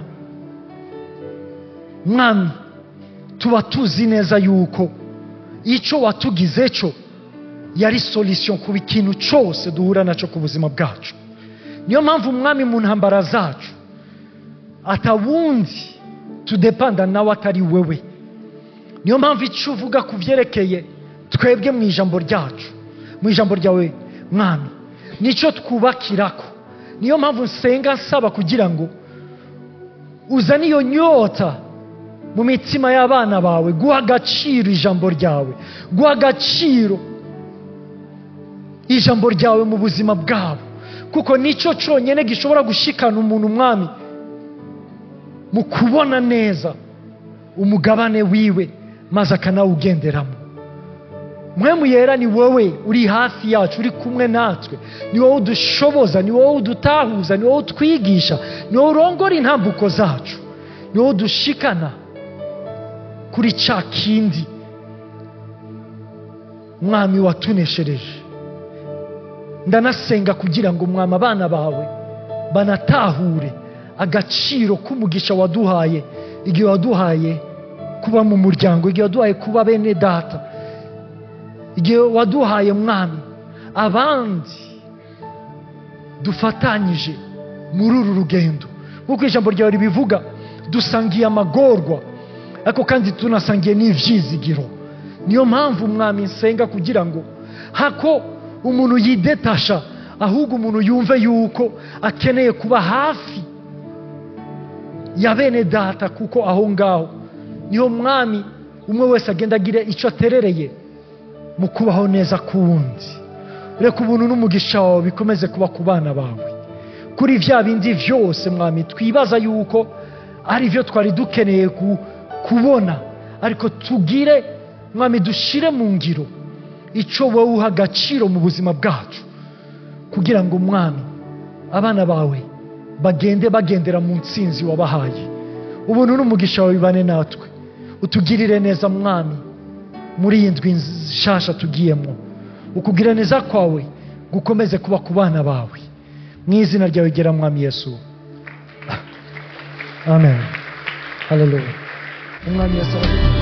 mwami tuba tuzi neza yuko icyo watugize cyo yari solution ku ikintu cyose duhura nacyo ku buzima bwacu niyo mpamvu umwami mu ntambara zacu atawundi tudepanda nawe atari wewe niyo mpamvu icyo uvuga ku byerekeye twebwe mu ijambo ryacu mu ijambo ryawe mwami nicyo twubakirako niyo mpamvu nsenga nsaba kugira ngo uzane iyo nyota mu mitima y'abana bawe guha agaciro ijambo ryawe guha agaciro ijambo ryawe mu buzima bwabo kuko nicyo cyonyine gishobora gushikana umuntu umwami mu kubona neza umugabane wiwe maze akanawugenderamo mwemu yera ni wowe uri hafi yacu uri kumwe natwe ni wowe udushoboza ni wowe udutahuza ni wowe utwigisha ni wowe urongora intambuko zacu ni wowe udushikana kuri cya kindi mwami watuneshereje ndanasenga kugira ngo mwami abana bawe banatahure agaciro k'umugisha waduhaye igihe waduhaye kuba mu muryango igihe waduhaye kuba bene data igihe waduhaye mwami abandi dufatanyije muri uru rugendo nk'uko ijambo ryawe ribivuga dusangiye amagorwa ariko kandi tunasangiye n'ibyizigiro niyo mpamvu mwami nsenga kugira ngo hako umuntu yidetasha ahubwo umuntu yumve yuko akeneye kuba hafi ya bene data kuko aho ngaho niho mwami umwe wese agenda agira icyo aterereye mu kubaho neza k'uwundi reka ubuntu n'umugisha wawe bikomeze kuba ku bana bawe kuri bya bindi byose mwami twibaza yuko ari byo twari dukeneye kubona ariko tugire mwami dushire mu ngiro icyo wowe uha agaciro mu buzima bwacu kugira ngo mwami abana bawe bagende bagendera mu nsinzi wabahaye ubuntu n'umugisha wawe bibane natwe utugirire neza mwami muri iyi ndwi nshasha tugiyemo ukugirira neza kwawe gukomeze kuba ku bana bawe mu izina ryawe gera mwami yesu amen haleluya umwami yesu aravuga